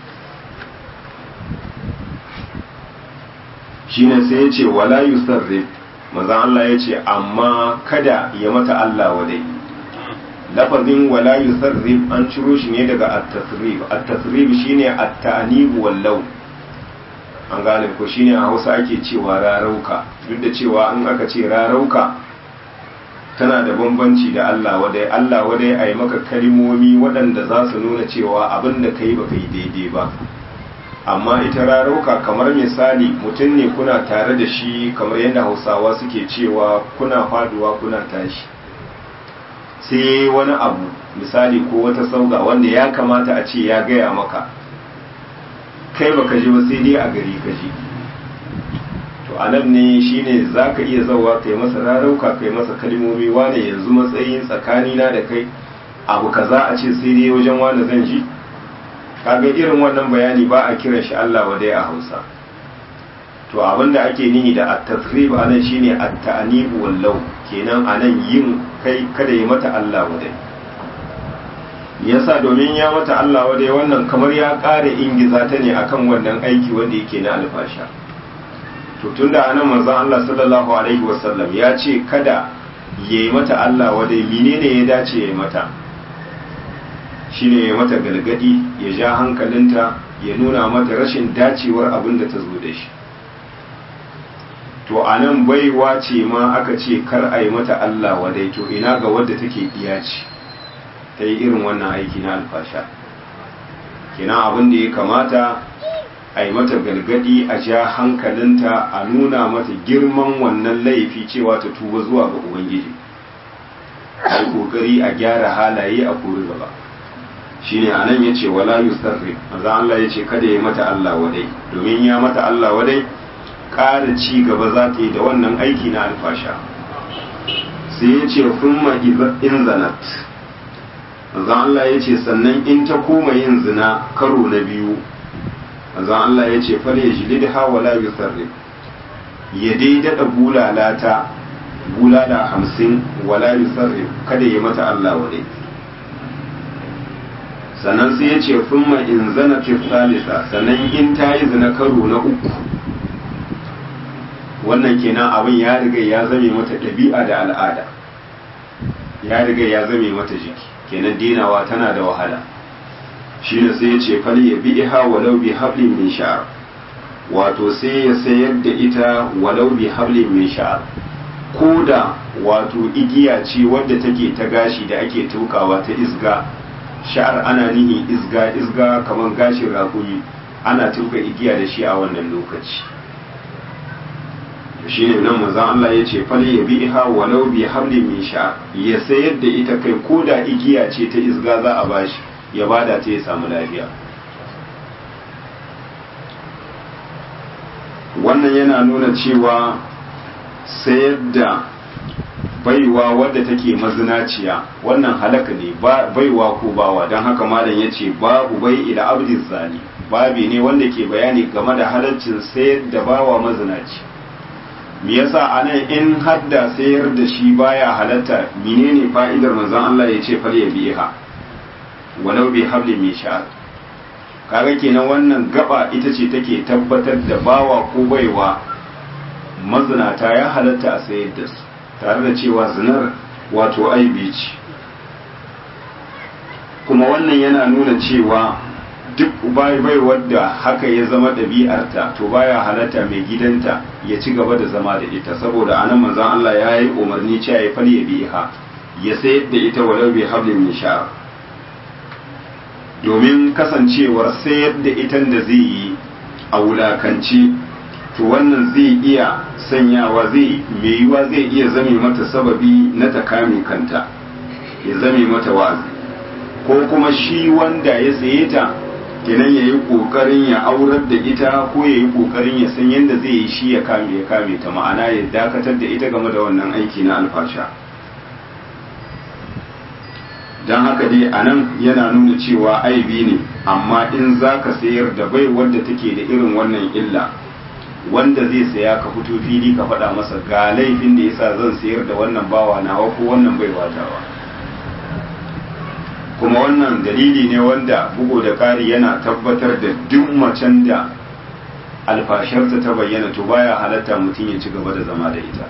shine sai ya ce wala yusarrif maza Allah ya ce amma kada ya mata Allah wadai lafazin wala yusarrif an ciro shi ne daga at-tasrif at-tasrif shine at-ta'nib wal law an gane ko shine a hausa ake cewa rarauka duk da cewa in aka ce rarauka tana da bambanci da Allah wadai Allah wadai a yi maka kalimomi waɗanda za su nuna cewa abin da ka yi ba ka yi daidai ba amma ita rarauka kamar misali mutum ne kuna tare da shi kamar yadda hausawa suke cewa kuna faduwa kuna tashi sai wani abu misali ko wata sauga wanda ya kamata a ce ya gaya maka kai baka ji ba sai dai a gari ka ji to a nan ne shine za ka iya zauwa kai masa rarauka kai masa kalmomi wane yanzu matsayin tsakanina da kai abu kaza a ce sai dai wajen wane zan ji kaga irin wannan bayani ba a kiran shi Allah wa dai a Hausa to abinda ake nihi da at-tasrib anan shine at-ta'nib wallau kenan anan yin kai kada yi mata Allah wa dai yasa domin ya mata Allah wa dai wannan kamar ya ƙara ingiza ta ne akan wannan aiki wanda yake na alfasha to tunda anan manzon Allah sallallahu alaihi wasallam ya ce kada yayi mata Allah wa dai menene ya dace yayi mata shine ya mata galgadi ya ja hankalinta ya nuna mata rashin dacewar abin da ta zo da shi to a nan baiwa ce ma aka ce kar a yi mata Allah wadai to ina ga wadda take iya ce ta yi irin wannan aiki na alfasha kina abin da ya kamata a yi mata galgadi a ja hankalinta a nuna mata girman wannan laifi cewa ta tuba zuwa ga ubangiji a yi kokari a gyara halaye a kori gaba shine anan yace wala yusarrif manzo Allah yace kada ya mata Allah wadai domin ya mata Allah wadai ƙara ci gaba za ta yi da wannan aiki na alfasha sai yace thumma in zanat manzo Allah yace sannan in ta koma yin zina karo na biyu manzo Allah yace fal yajlidha wala yusarrif ya dai dada bulalata bulala hamsin wala yusarrif kada ya mata Allah wadai sannan sai ya ce funma in zana fi salisa sannan in ta yi zina karo na uku wannan kenan abin ya riga ya zame mata ɗabi'a da al'ada ya riga ya zame mata jiki kenan dinawa tana da wahala shi ne sai ya ce fal ya bi iha walau bi hablin min sha'ar wato sai ya sayar da ita walau bi hablin min sha'ar ko da wato igiya ce wadda take ta gashi da ake tukawa ta isga sha'ar ana nihi isga isga kamar gashin rakumi ana tuka igiya da shi a wannan lokaci shi ne nan manzon Allah ya ce fal ya bi iha walau bi hablin min sha'ar ya sayar da ita kai ko da igiya ce ta isga za a bashi ya bada ta ya samu lafiya wannan yana nuna cewa sayar da baiwa wadda take mazinaciya wannan halaka ne baiwa ko bawa don haka malam ya ce babu bai ila abdin zani babi ne wanda ke bayani game da halaccin sayar da bawa mazinaci me yasa anan in hadda sayar da shi baya halatta menene fa'idar manzon Allah ya ce fal ya biha walau bi habli min sha'r kaga kenan wannan gaba ita ce take tabbatar da bawa ko baiwa mazinata ya halatta a sayar da su tare da cewa zinar wato aibi ce kuma wannan yana nuna cewa duk bai bai wadda haka ya zama ɗabi'arta to baya halatta mai gidanta ya ci gaba da zama da ita saboda anan manzon Allah ya yi umarni cewa ya fal ya biha ya sayar da ita walau bi hablin min sha'r domin kasancewar sayar da itan da zai yi a wulakanci to wannan zai iya sanyawa zai mai yiwa zai iya zame mata sababi na ta kame kanta ya zame mata wa'azi ko kuma shi wanda ya saye ta kenan ya yi ƙoƙarin ya aurar da ita ko ya yi ƙoƙarin ya san yadda zai yi shi ya kame ya kame ta ma'ana ya dakatar da ita game da wannan aiki na alfasha don haka dai a nan yana nuna cewa aibi ne amma in za ka sayar da bai wadda take da irin wannan illa wanda zai saya ka fito fili ka faɗa masa ga laifin da yasa zan sayar da wannan bawa nawa ko wannan bai watawa kuma wannan dalili ne wanda bugu da ƙari yana tabbatar da duk macen da alfasharta ta bayyana to baya halatta mutum ya ci gaba da zama da ita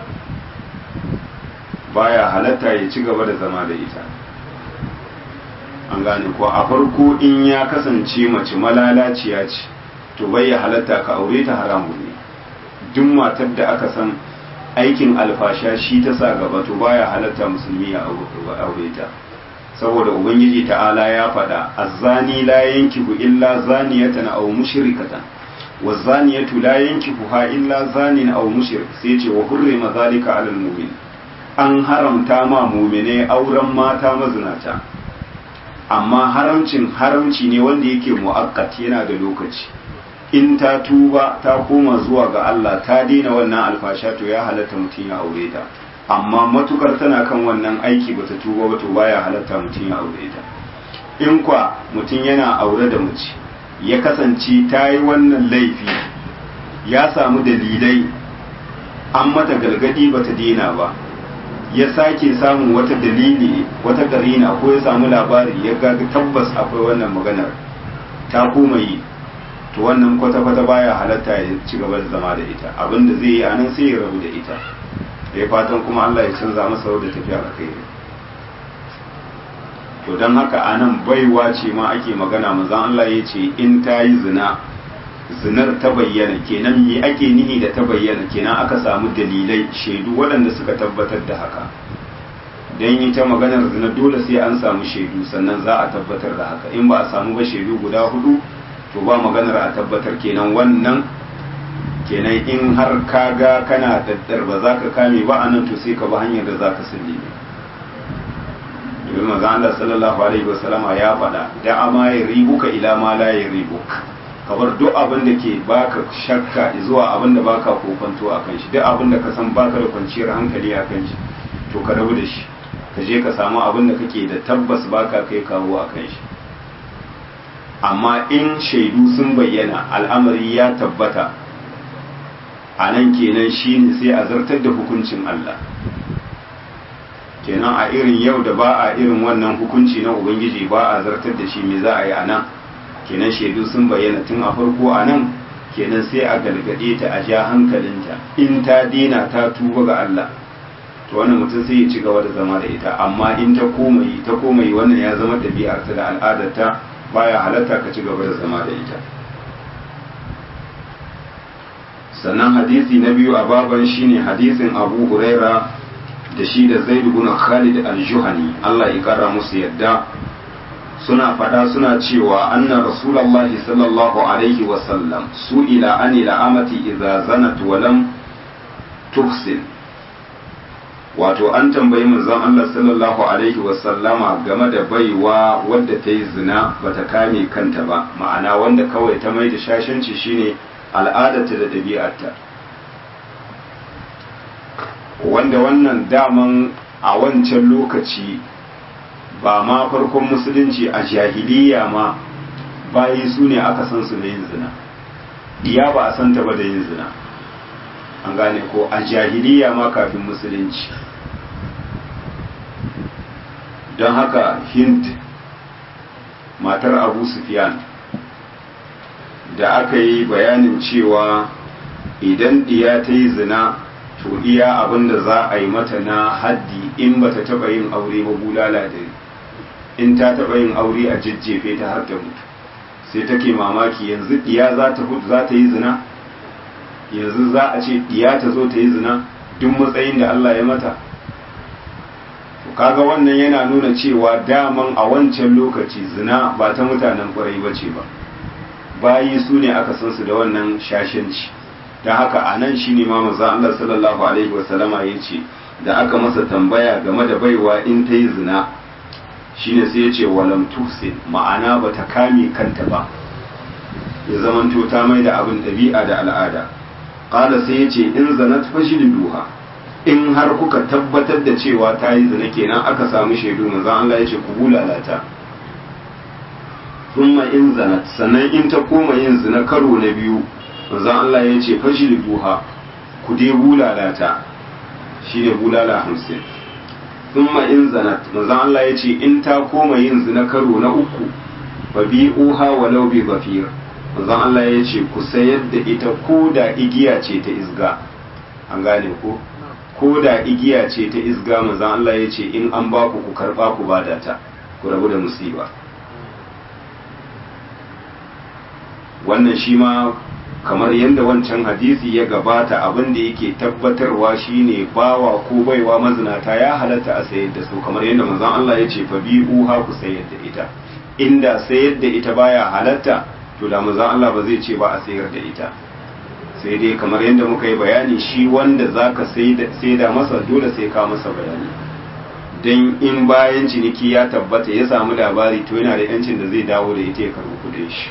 baya halatta ya ci gaba da zama da ita an gane ko a farko in ya kasance mace malalaciya ce to bai ya halatta ka aure ta haramun ne duk matar da aka san aikin alfasha shi ta sa gaba to baya halatta musulmi ya aure ta saboda ubangiji ta'ala ya faɗa azzani la yankihu illa zaniyatan aw mushrikatan wazaniyatu la yankihuha illa zanin aw mushrik sai ce wa hurrima zalika alal mu'min an haramta ma mu'mine auren mata mazinata amma haramcin haramci ne wanda yake mu'akkat yana da lokaci in ta tuba ta koma zuwa ga Allah ta daina wannan alfasha to ya halatta mutum ya aure ta amma matukar tana kan wannan aiki bata tuba ba to baya halatta mutum ya aure ta in kwa mutum yana aure da mace ya kasance ta yi wannan laifi ya samu dalilai an mata galgadi bata daina ba ya sake samun wata dalili wata karina ko ya samu labari ya ga tabbas akwai wannan maganar ta koma yi to wannan kwata-kwata baya halatta ya ci gaba da zama da ita abinda zai yi anan sai ya rabu da ita ya fatan kuma Allah ya canza masa da tafiya a kai to don haka anan baiwa ce ma ake magana mazan Allah ya ce in ta yi zina zinar ta bayyana kenan me ake nihi da ta bayyana kenan aka samu dalilai shaidu waɗanda suka tabbatar da haka don yi ta maganar zina dole sai an samu shaidu sannan za a tabbatar da haka in ba a samu ba shaidu guda hudu to ba maganar a tabbatar kenan wannan kenan in har ka ga kana daddar ba za ka kame ba a nan to sai ka ba hanyar da za ka sulli domin maza Allah sallallahu alaihi wasallama ya faɗa da ama ya ribuka ila ma la ya ribuka kabar duk abin da ke baka shakka zuwa abin da baka kokonto a kan shi duk abin da ka san baka da kwanciyar hankali a kan shi to ka rabu da shi ka je ka samu abin da kake da tabbas baka kai kawo a kan shi amma in shaidu sun bayyana al'amari ya tabbata a nan kenan shi ne sai a zartar da hukuncin Allah kenan a irin yau da ba a irin wannan hukunci na ubangiji ba a zartar da shi me za a yi a nan kenan shaidu sun bayyana tun a farko a nan kenan sai a galgade ta a ja hankalinta in ta dina ta tuba ga Allah to wannan mutum sai ya ci gaba da zama da ita amma in ta komai ta komai wannan ya zama ɗabi'arta da al'adarta baya halatta ka ci gaba da zama da ita sannan hadisi na biyu a baban shine hadisin abu huraira da shi da zaid ibn khalid al-juhani Allah ya kara musu yadda suna fada suna cewa anna rasulullahi sallallahu alaihi wa sallam su'ila ani la'amati idza zanat wa lam tuhsin wato an tambayi manzon Allah sallallahu alaihi wa sallama game da baiwa wadda ta yi zina bata kame kanta ba ma'ana wanda kawai ta mai da shashanci shine al'adarta da ɗabi'arta wanda wannan daman a wancan lokaci ba ma farkon musulunci a jahiliya ma bayi su ne aka san su da yin zina diya ba a santa ba da yin zina an gane ko a jahiliya ma kafin musulunci don haka hind matar abu sufyan da aka yi bayanin cewa idan diya ta yi zina to iya abin da za a yi mata na haddi in ba ta taɓa yin aure ba bulala da in ta taɓa yin aure a jajjefe ta har ta mutu sai take mamaki yanzu diya za ta za ta yi zina yanzu za a ce diya ta zo ta yi zina duk matsayin da Allah ya mata kaga wannan yana nuna cewa daman a wancan lokaci zina ba ta mutanen kwarai ba ce ba bayi su ne aka san su da wannan shashanci don haka a nan shi ne ma maza Allah sallallahu alaihi wasallama ya ce da aka masa tambaya game da baiwa in ta yi zina shine sai ya ce walam tuhsin ma'ana ba ta kame kanta ba ya zamanto ta mai da abin ɗabi'a da al'ada ƙala sai ya ce in zanat duha in har kuka tabbatar da cewa ta yi zina kenan aka samu shaidu manzon Allah ya ce ku bulalata thumma in zanat sannan in ta koma yin zina karo na biyu manzon Allah ya ce duha ku dai bulalata shine bulala hamsin thumma in zanat manzon Allah ya ce in ta koma yin zina karo na uku fa bi'uha walau bi zafir manzon Allah ya ce ku sayar da ita ko da igiya ce ta isga an gane ko ko da igiya ce ta isga manzon Allah ya ce in an ba ku ku karba ku bada ta ku rabu da musiba wannan shi ma kamar yadda wancan hadisi ya gabata abin da yake tabbatarwa shine bawa ko baiwa mazinata ya halatta a sayar da su kamar yadda manzon Allah ya ce fa bi'u ha ku sayar da ita inda sayar da ita baya halatta to da manzon Allah ba zai ce ba a sayar da ita sai dai kamar yadda muka yi bayani shi wanda zaka saida masa dole sai ka masa bayani dan in bayan ciniki ya tabbata ya samu labari to yana da yancin da zai dawo da ita ya karbi kudin shi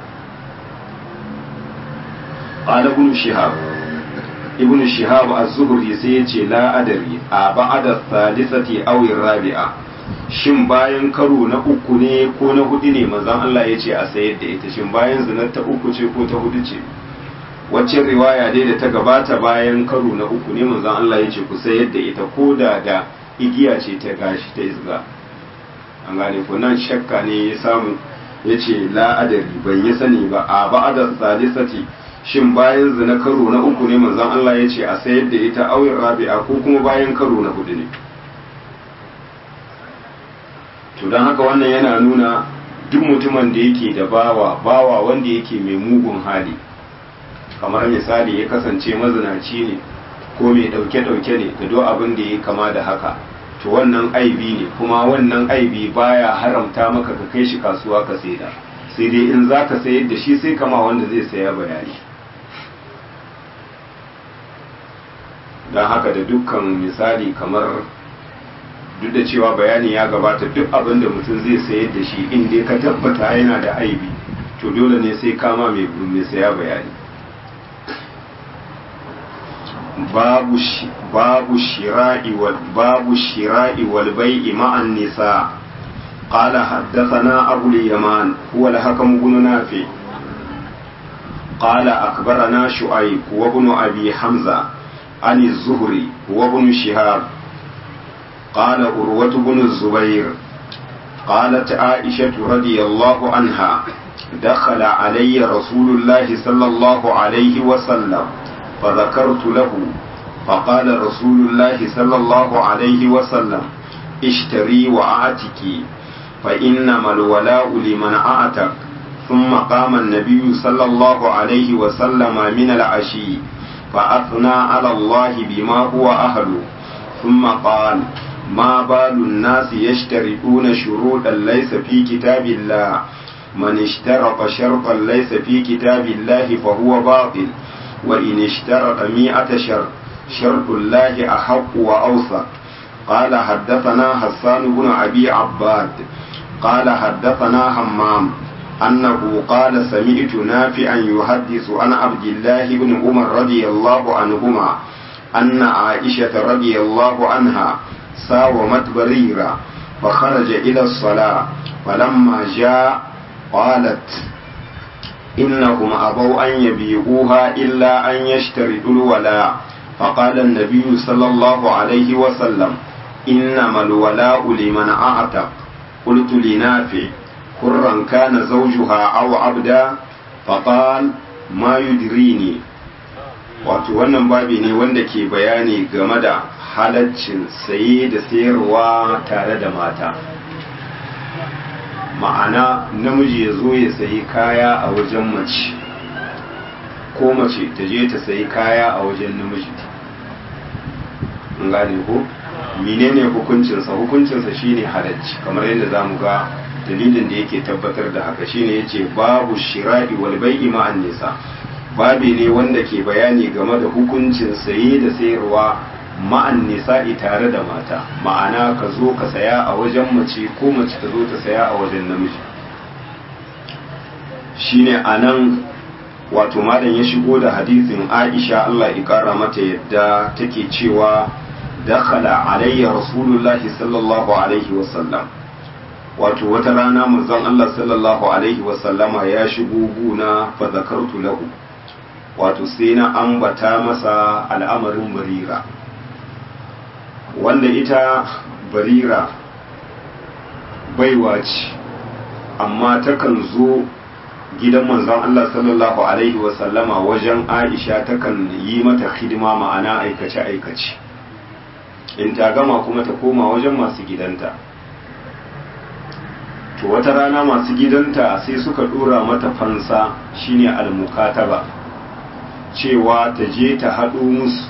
qala ibn shihab ibn shihab az-zuhri sai ya ce la adari a ba'da thalithati aw rabi'a shin bayan karo na uku ne ko na hudu ne manzon Allah ya ce a sayar da ita shin bayan zinar ta uku ce ko ta hudu ce wacce riwaya dai da ta gabata bayan karo na uku ne manzon Allah ya ce ku sayar da ita ko da da igiya ce ta gashi ta izga an gane ko nan shakka ne ya samu ya ce la'adari ban yi sani ba a ba'ada salisati shin bayan zina karo na uku ne manzon Allah ya ce a sayar da ita auyin rabi'a ko kuma bayan karo na hudu ne to don haka wannan yana nuna duk mutumin da yake da bawa bawa wanda yake mai mugun hali kamar misali ya kasance mazinaci ne ko mai dauke-dauke ne da duk abin da ya kama da haka to wannan aibi ne kuma wannan aibi baya haramta maka ka kai shi kasuwa ka saida sai dai in za ka sayar da shi sai kama wanda zai saya bayani don haka da dukkan misali kamar duk da cewa bayani ya gabata duk abin da mutum zai sayar da shi in dai ka tabbata yana da aibi to dole ne sai kama mai saya bayani babu babu shira'i wal babu shira'i wal bai'i ma'an nisa قال حدثنا أبو اليمان هو الحكم بن نافع قال أخبرنا شعيب وابن أبي حمزة عن الزهري وابن شهاب قال أروة بن الزبير قالت عائشة رضي الله عنها دخل علي رسول الله صلى الله عليه وسلم فذكرت له فقال رسول الله صلى الله عليه وسلم اشتري وأعتكي فإنما الولاء لمن أعتق ثم قام النبي صلى الله عليه وسلم من العشي فأثنى على الله بما هو أهله ثم قال ما بال الناس يشترطون شروطا ليس في كتاب الله من اشترط شرطا ليس في كتاب الله فهو باطل وإن اشترط مئة شرط شرط الله أحق وأوثق قال حدثنا حسان بن أبي عباد قال حدثنا همام أنه قال سمعت نافعا يحدث عن عبد الله بن عمر رضي الله عنهما أن عائشة رضي الله عنها ساومت بريرة فخرج إلى الصلاة فلما جاء قالت إنهم أبوا أن يبيعوها إلا أن يشترطوا الولاء فقال النبي صلى الله عليه وسلم إنما الولاء لمن أعتق قلت لنافع حرا كان زوجها أو عبدا فقال ما يدريني wato wannan babi ne wanda ke bayani game da halaccin saye da sayarwa tare da mata ma'ana namiji ya zo ya sayi kaya a wajen mace ko mace ta je ta sayi kaya a wajen namiji gane ko menene hukuncinsa hukuncinsa shine halacci kamar yadda za mu ga dalilin da yake tabbatar da haka shine yace babu shira'i wal bai'i ma'an nisa babi ne wanda ke bayani game da hukuncin saye da sayarwa ma'an nisa'i tare da mata ma'ana ka zo ka saya a wajen mace ko mace ta zo ta saya a wajen namiji shine anan wato malam ya shigo da hadisin Aisha Allah ya kara mata yadda take cewa dakhala alayya rasulullahi sallallahu alaihi wasallam wato wata rana manzon Allah sallallahu alaihi wasallama ya shigo guna fa zakartu lahu wato sai na ambata masa al'amarin barira wanda ita barira baiwa ce amma takan zo gidan manzon Allah sallallahu alaihi wasallama wajen Aisha takan yi mata hidima ma'ana aikace-aikace in ta gama kuma ta koma wajen masu gidanta to wata rana masu gidanta sai suka dora mata fansa shine almukataba cewa ta je ta haɗo musu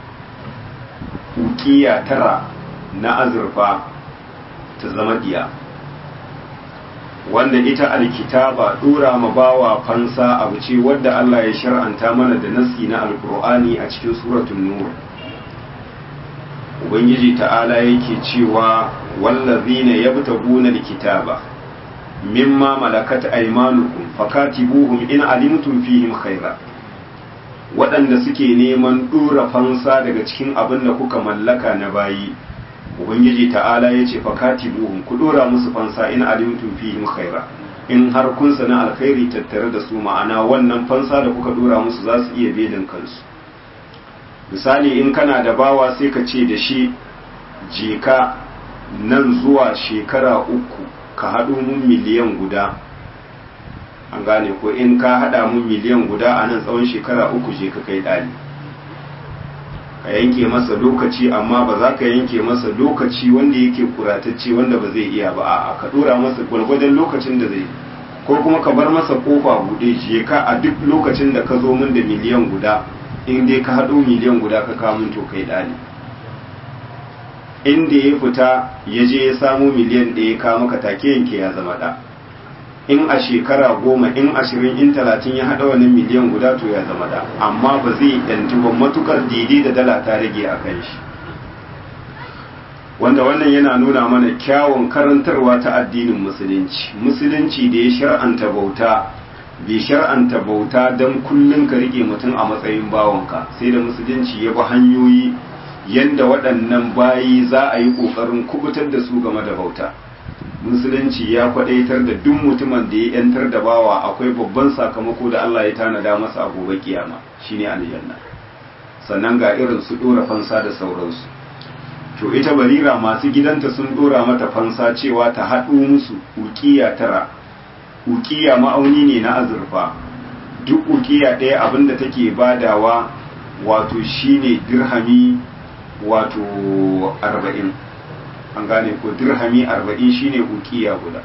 ukiya tara na azurfa ta zama diya wanda ita alkitaba dora ma bawa fansa abu ce wadda Allah ya shar'anta mana da nasi na alkur'ani a cikin suratul nur ubangiji ta'ala yake cewa wallazina yabtaguna alkitaba mimma malakat aymanukum fakatibuhum in alimtum fihim khaira waɗanda suke neman ɗora fansa daga cikin abin da kuka mallaka na bayi ubangiji ta'ala ya ce fakatibuhum ku ɗora musu fansa in alimtum fihim khaira in har kun sana alkhairi tattare da su ma'ana wannan fansa da kuka ɗora musu za su iya belin kansu misali in kana da bawa sai ka ce da shi je ka nan zuwa shekara uku ka haɗo mun miliyan guda an gane ko in ka haɗa mun miliyan guda a nan tsawon shekara uku je ka kai ɗali ka yanke masa lokaci amma ba za ka yanke masa lokaci wanda yake kuratacce wanda ba zai iya ba a ka ɗora masa gwargwadon lokacin da zai ko kuma ka bar masa kofa buɗe je ka a duk lokacin da ka zo min da miliyan guda in dai ka haɗo miliyan guda ka kawo min to kai ɗali inda ya fita ya je ya samu miliyan ɗaya ka maka take yanke ya zama ɗa in a shekara goma in ashirin in talatin ya haɗa wani miliyan guda to ya zama ɗa amma ba zai ɗanci ba matukar daidai da dala ta rage a kan shi wanda wannan yana nuna mana kyawun karantarwa ta addinin musulunci musulunci da ya shar'anta bauta bai shar'anta bauta don kullum ka rike mutum a matsayin bawanka sai da musulunci ya bi hanyoyi yadda waɗannan bayi za a yi ƙoƙarin kubutar da su game da bauta musulunci ya kwaɗaitar da duk mutumin da ya yantar da bawa akwai babban sakamako da Allah ya tanada masa a gobe kiyama shine aljanna sannan ga irin su ɗora fansa da sauransu to ita barira masu gidanta sun ɗora mata fansa cewa ta haɗo musu ukiya tara ukiya ma'auni ne na azurfa duk ukiya ɗaya abinda take badawa wato shine dirhami wato arba'in an gane ko dirhami arba'in shine ukiya guda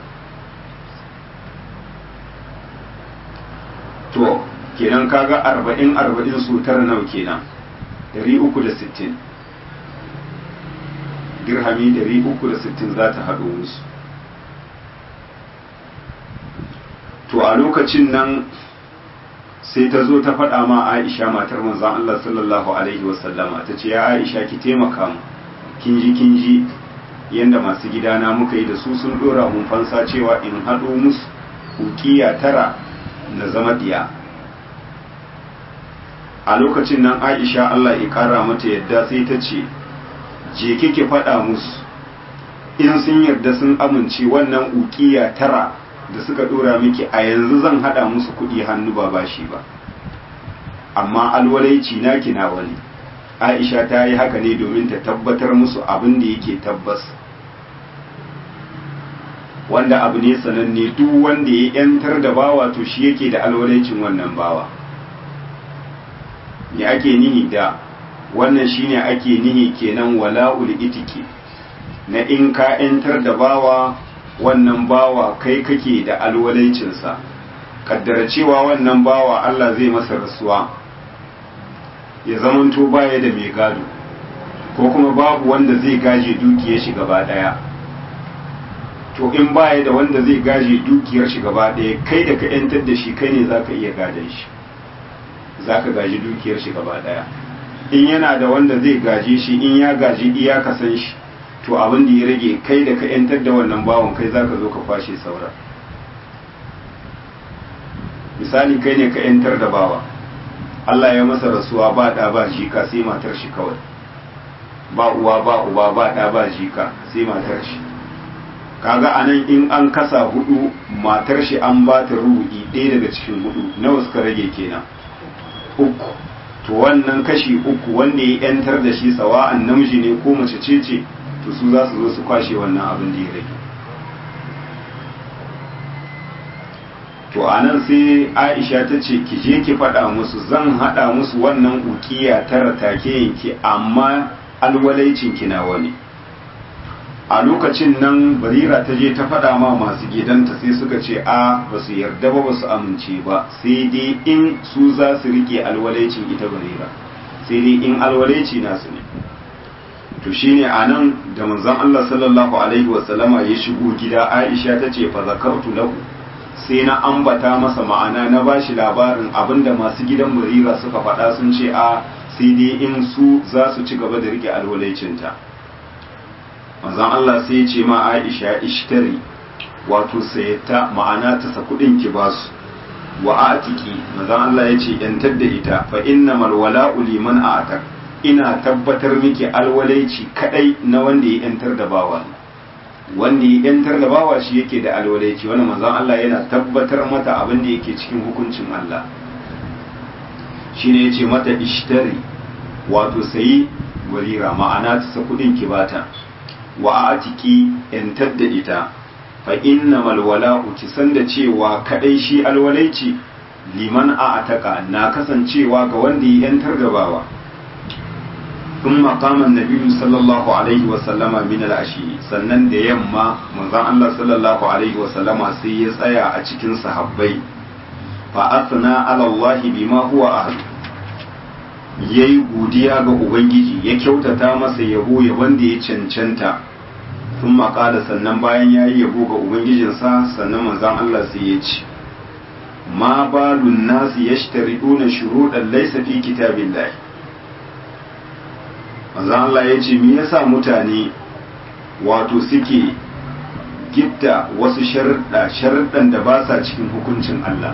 to kenan kaga arba'in arba'in su tara nau kenan dari uku da sittin dirhami dari uku da sittin za ta haɗo musu to a lokacin nan sai ta zo ta faɗa ma Aisha matar manzon Allah sallallahu alaihi wasallama ta ce ya Aisha ki taimaka mu kin ji kin ji yanda masu gidana muka yi da su sun dora mun fansa cewa in haɗo musu ukiya tara na zama diya a lokacin nan Aisha Allah ya kara mata yadda sai ta ce je kike faɗa musu in sun yarda sun amince wannan ukiya tara da suka dora miki a yanzu zan hada musu kudi hannu ba bashi ba amma alwalaici na kina wani aisha ta yi haka ne domin ta tabbatar musu abin da yake tabbas wanda abu ne sananne duk wanda ya yantar da bawa to shi yake da alwalaicin wannan bawa ne ake nihi da wannan shine ake nihi kenan wala'ul itiki na in ka yantar da bawa wannan bawa kai kake da alwalancinsa kaddara cewa wannan bawa Allah zai masa rasuwa ya zamanto baya da mai gado ko kuma babu wanda zai gaje dukiyar shi gaba daya to in baya da wanda zai gaje dukiyar shi gaba daya kai da ka yantar da shi kai ne zaka iya gadon shi zaka gaji dukiyar shi gaba daya in yana da wanda zai gaje shi in ya gaji iyaka san shi to abin da ya rage kai da ka yantar da wannan bawon kai zaka zo ka kwashe saura misali kai ne ka yantar da bawa Allah ya masa rasuwa ba da ba jika sai matar shi kawai ba uwa ba uba ba da ba jika sai matar shi kaga anan in an kasa hudu matar shi an ba ta rubu'i ɗaya daga cikin hudu nawa suka rage kenan uku to wannan kashi uku wanda ya yantar da shi sawa'an namiji ne ko mace ce ce to su za su zo su kwashe wannan abin da ya rage to a nan sai aisha ta ce ki je ki faɗa musu zan haɗa musu wannan ukiya tara take yanki amma alwalaicin ki nawa ne a lokacin nan barira ta je ta faɗa ma masu gidanta sai suka ce a ba su yarda ba ba su amince ba sai dai in su za su rike alwalaicin ita barira sai dai in alwalaici nasu ne to shine a nan da manzon Allah sallallahu alaihi wasallama ya shigo gida Aisha ta ce fa zakartu lahu sai na ambata masa ma'ana na bashi labarin abinda masu gidan barira suka faɗa sun ce a sai dai in su za su ci gaba da rike alwalaicinta manzon Allah sai ya ce ma Aisha ishtari wato sayyata ma'ana ta sa kudin ki basu wa atiki manzon Allah ya ce yantar da ita fa innamal wala'u liman atak ina tabbatar miki alwalaici kadai na wanda ya yantar da bawa wanda ya yantar da bawa shi yake da alwalaici wannan manzon Allah yana tabbatar mata abin da yake cikin hukuncin Allah shine yace mata ishtari wato sayi walira ma'ana ta sa kudin ki bata wa atiki yantar da ita fa innamal wala'u ki san da cewa kadai shi alwalaici liman a ataka na kasancewa ga wanda ya yantar da bawa ثم قام النبي صلى الله عليه وسلم من العشي sannan da yamma manzon Allah sallallahu alaihi wasallama sai ya tsaya a cikin sahabbai fa asna ala Allah bima huwa ahl yayi godiya ga ubangiji ya kyautata masa yabo ya wanda ya cancanta sun maƙala sannan bayan ya yi yabo ga ubangijinsa sannan manzon Allah sai ya ce ma balun nasi yashtariduna shuruɗan laysa fi kitabillahi manzo Allah ya ce me yasa mutane wato suke gitta wasu sharuɗa sharuɗan da ba sa cikin hukuncin Allah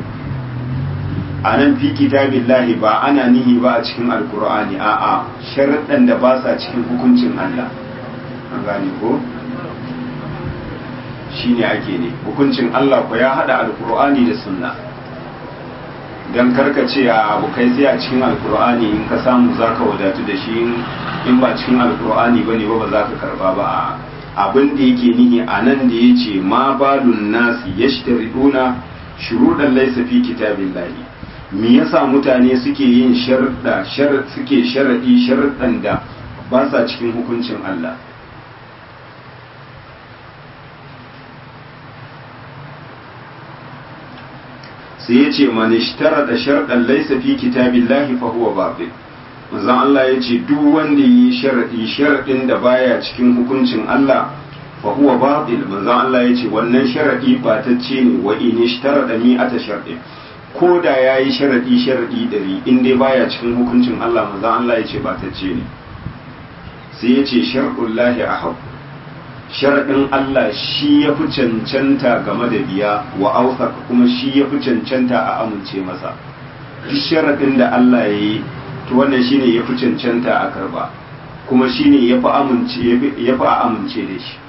a nan fi kitabillahi ba ana nihi ba a cikin alkur'ani a'a sharuɗan da ba sa cikin hukuncin Allah an gane ko shine ake ne hukuncin Allah ko ya hada alkur'ani da sunna don karkace a abokai sai a cikin alkur'ani in ka samu za ka wadatu da shi in ba cikin alkur'ani ba ne ba ba za ka karba ba abin da yake nihi a nan da ya ce ma balun nasi ya shitariduna shuruɗan laisa fi kitabin lahi me yasa mutane suke yin sharuɗa suke sharaɗi sharuɗan da ba sa cikin hukuncin Allah sai ya ce man ishtara da sharɗan laisa fi kitabillahi fa huwa batil manzon Allah ya ce duk wanda yi sharadi sharadin da baya cikin hukuncin Allah fa huwa batil manzon Allah ya ce wannan sharadi batacce ne wa in ishtara da mi'ata sharɗin ko da yayi sharadi sharadi dari in dai baya cikin hukuncin Allah manzon Allah ya ce batacce ne sai ya ce shar'ullahi ahab sharaɗin Allah shi ya fi cancanta game da biya wa ausaka kuma shi ya fi cancanta a amince masa duk sharaɗin da Allah ya yi to wannan shine ya fi cancanta a karba kuma shine ya fi amince ya fi a amince da shi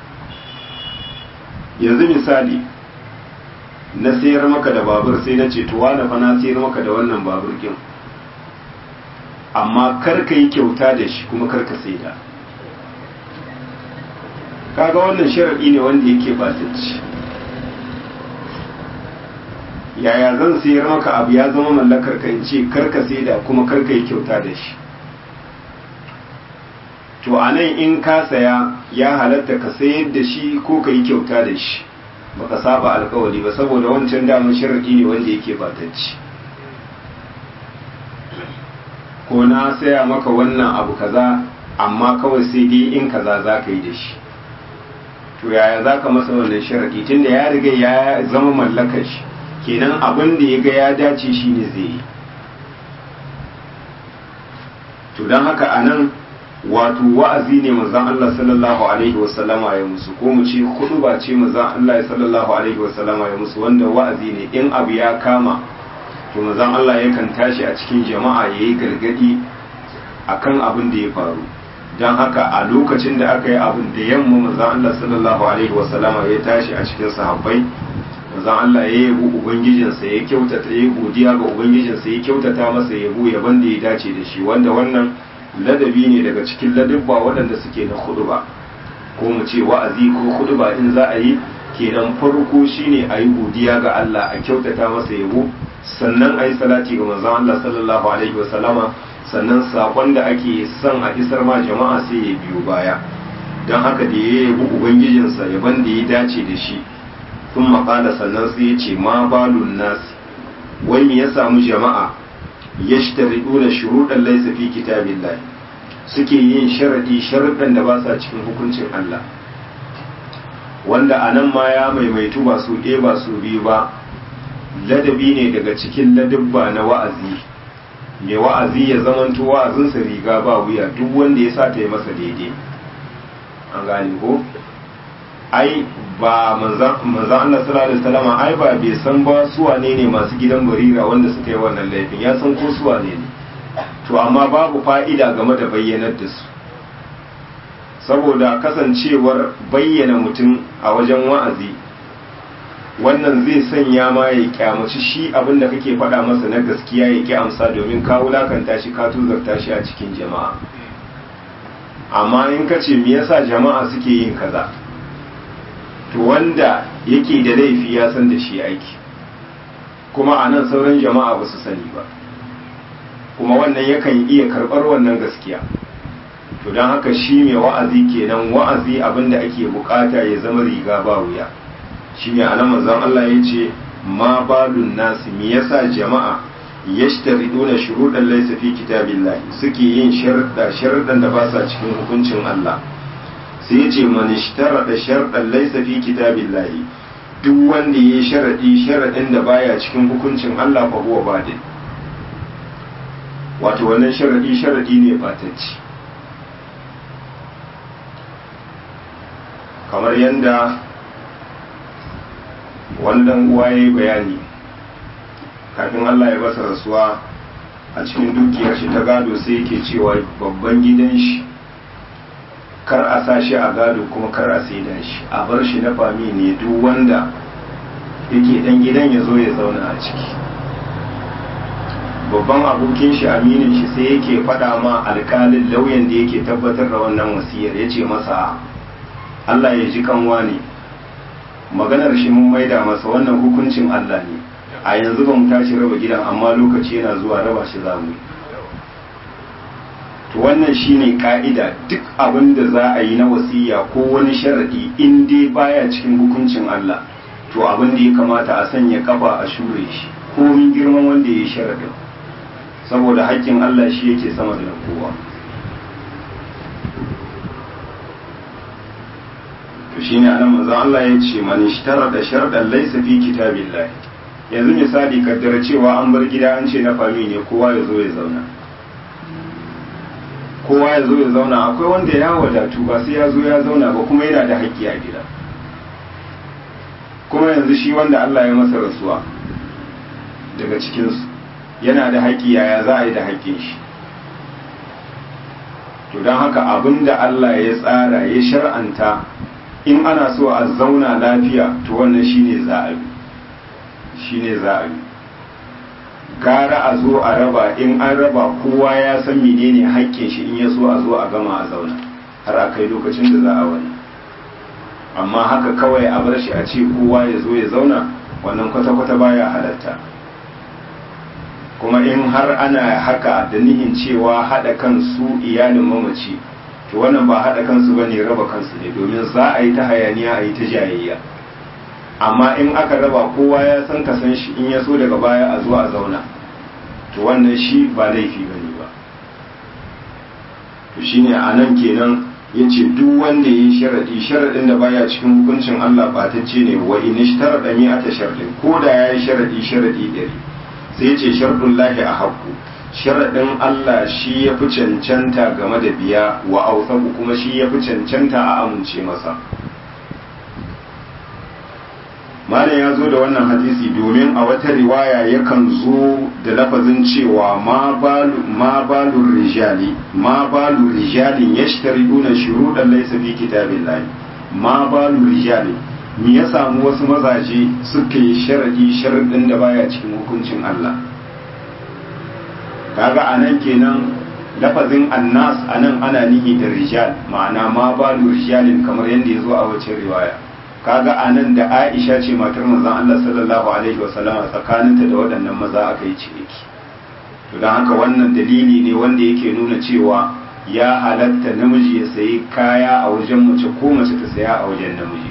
yanzu misali na sayar maka da babur sai na ce to wani fa na sayar maka da wannan babur kin amma kar ka yi kyauta da shi kuma kar ka saida kaga wannan sharaɗi ne wanda yake batacci yaya zan sayar maka abu ya zama mallakar ka in ce karka saida kuma karka yi kyauta da shi to a nan in ka saya ya halatta ka sayar da shi ko ka yi kyauta da shi baka saba alkawari ba saboda wancan damar sharaɗi ne wanda yake batacci ko na saya maka wannan abu kaza amma kawai sai dai in kaza za ka yi da shi to yaya za ka masa wannan sharaɗi tunda ya riga ya zama mallakar shi kenan abin da ya ga ya dace shi ne zai yi to don haka a nan wato wa'azi ne mazan Allah sallallahu alaihi wasallama ya musu ko mu ce hudu ba ce mazan Allah sallallahu alaihi wasallama ya musu wanda wa'azi ne in abu ya kama to mazan Allah yakan tashi a cikin jama'a ya yi gargadi akan abin da ya faru don haka a lokacin da aka yi abin da yamma manzan Allah sallallahu alaihi wasallama ya tashi a cikin sahabbai manzan Allah ya yabo ubangijinsa ya kyautata ya godiya ga ubangijinsa ya kyautata masa yabo yaban da ya dace da shi wanda wannan ladabi ne daga cikin ladabba waɗanda suke na huduba ko mu ce wa'azi ko huduba in za a yi kenan farko shine a yi godiya ga Allah a kyautata masa yabo sannan a yi salati ga manzan Allah sallallahu alaihi wasallama sannan sakon da ake son a isar ma jama'a sai ya biyo baya don haka da ya yabi ubangijinsa yaban da ya dace da shi sun maƙala sannan sai ya ce ma balun nasi wani ya samu jama'a ya shitariɗu da shuruɗan laisa fi kitabin suke yin sharaɗi sharaɗin da ba sa cikin hukuncin Allah wanda a nan ma ya maimaitu ba su ɗaya ba su biyu ba ladabi ne daga cikin ladabba na wa'azi mai wa'azi ya zamanto wa'azinsa riga ba wuya duk wanda ya sa ta yi masa daidai an gane ko ai ba manzan Allah sallallahu alaihi wasallam ai ba bai san ba su wane ne masu gidan barira wanda suka yi wannan laifin ya san ko su wane ne to amma babu fa'ida game da bayyanar da su saboda kasancewar bayyana mutum a wajen wa'azi wannan zai sanya ma ya kyamaci shi abin da kake faɗa masa na gaskiya ya ki amsa domin ka wulakanta shi ka tuzarta shi a cikin jama'a amma in ka ce me yasa jama'a suke yin kaza to wanda yake da laifi ya san da shi aiki kuma a nan sauran jama'a ba su sani ba kuma wannan yakan iya karɓar wannan gaskiya to don haka shi mai wa'azi kenan wa'azi abinda ake bukata ya zama riga ba wuya shi ne a nan manzon Allah ya ce ma balun nasi me yasa jama'a yashtariduna shuruɗan laysa fi kitabillahi suke yin sharuɗa sharuɗan da ba sa cikin hukuncin Allah sai ya ce man ishtarada sharɗan laysa fi kitabillahi duk wanda ya sharaɗi sharaɗin da baya cikin hukuncin Allah fa huwa badin wato wannan sharaɗi sharaɗi ne batacci kamar yadda wannan uwa ya yi bayani kafin Allah ya basa rasuwa a cikin dukiyar shi ta gado sai yake cewa babban gidan shi kar a sa shi a gado kuma kar a saida shi a bar shi na fami ne duk wanda yake dan gidan ya zo ya zauna a ciki babban abokin shi aminin shi sai yake faɗa ma alkalin lauyan da yake tabbatar da wannan wasiyar ya ce masa Allah ya ji kanwa ne maganar shi mun maida masa wannan hukuncin Allah ne a yanzu ba mu tashi raba gidan amma lokaci yana zuwa raba shi za mu to wannan shine ka'ida duk abin da za a yi na wasiya ko wani sharadi in dai baya cikin hukuncin Allah to abin da ya kamata a sanya kafa a shure shi komin girman wanda ya yi sharadin saboda haƙƙin Allah shi yake sama da kowa to shine anan manzon Allah ya ce man ishtara da sharɗan laysa fi kitabillah yanzu misali kaddara cewa an bar gida an ce na fami ne kowa ya zo ya zauna kowa ya zo ya zauna akwai wanda ya wadatu ba sai ya zo ya zauna ba kuma yana da haƙƙi a gida kuma yanzu shi wanda Allah ya masa rasuwa daga cikinsu yana da haƙƙi yaya za a yi da haƙƙin shi to don haka abin da Allah ya tsara ya shar'anta in ana so a zauna lafiya to wannan shine za a yi shine za a yi gara a zo a raba in an raba kowa ya san menene haƙƙin shi in ya so a zo a gama a zauna har a kai lokacin da za a wani amma haka kawai a bar shi a ce kowa ya zo ya zauna wannan kwata-kwata baya halatta kuma in har ana haka da nihin cewa haɗa kansu iyalin mamaci to wannan ba haɗa kansu ba ne raba kansu ne domin za a yi ta hayaniya a yi ta jayayya amma in aka raba kowa ya san ka san shi in ya so daga baya a zo a zauna to wannan shi ba laifi ba ne ba to shine a nan kenan ya ce duk wanda ya yi sharaɗi sharaɗin da baya cikin hukuncin Allah ɓatacce ne wa in ishtara mi ata sharaɗin ko da ya yi sharaɗi sharaɗi ɗari sai ya ce sharɗin lahi a haƙƙu sharaɗin Allah shi ya fi cancanta game da biya wa ausaku kuma shi ya fi cancanta a amince masa malam ya zo da wannan hadisi domin a wata riwaya yakan zo da lafazin cewa ma balu rijali ma balu rijalin yashtariduna shuruɗan laysa fi kitabillahi ma balu rijali me ya samu wasu mazaje suka yi sharadi sharadin da baya cikin hukuncin Allah kaga anan kenan lafazin annas anan ana nihi da rijal ma'ana ma balu rijalin kamar yadda ya zo a wacce riwaya kaga anan da Aisha ce matar manzon Allah sallallahu alaihi wasallam tsakaninta da waɗannan maza aka yi ciniki to dan haka wannan dalili ne wanda yake nuna cewa ya halatta namiji ya sayi kaya a wajen mace ko mace ta saya a wajen namiji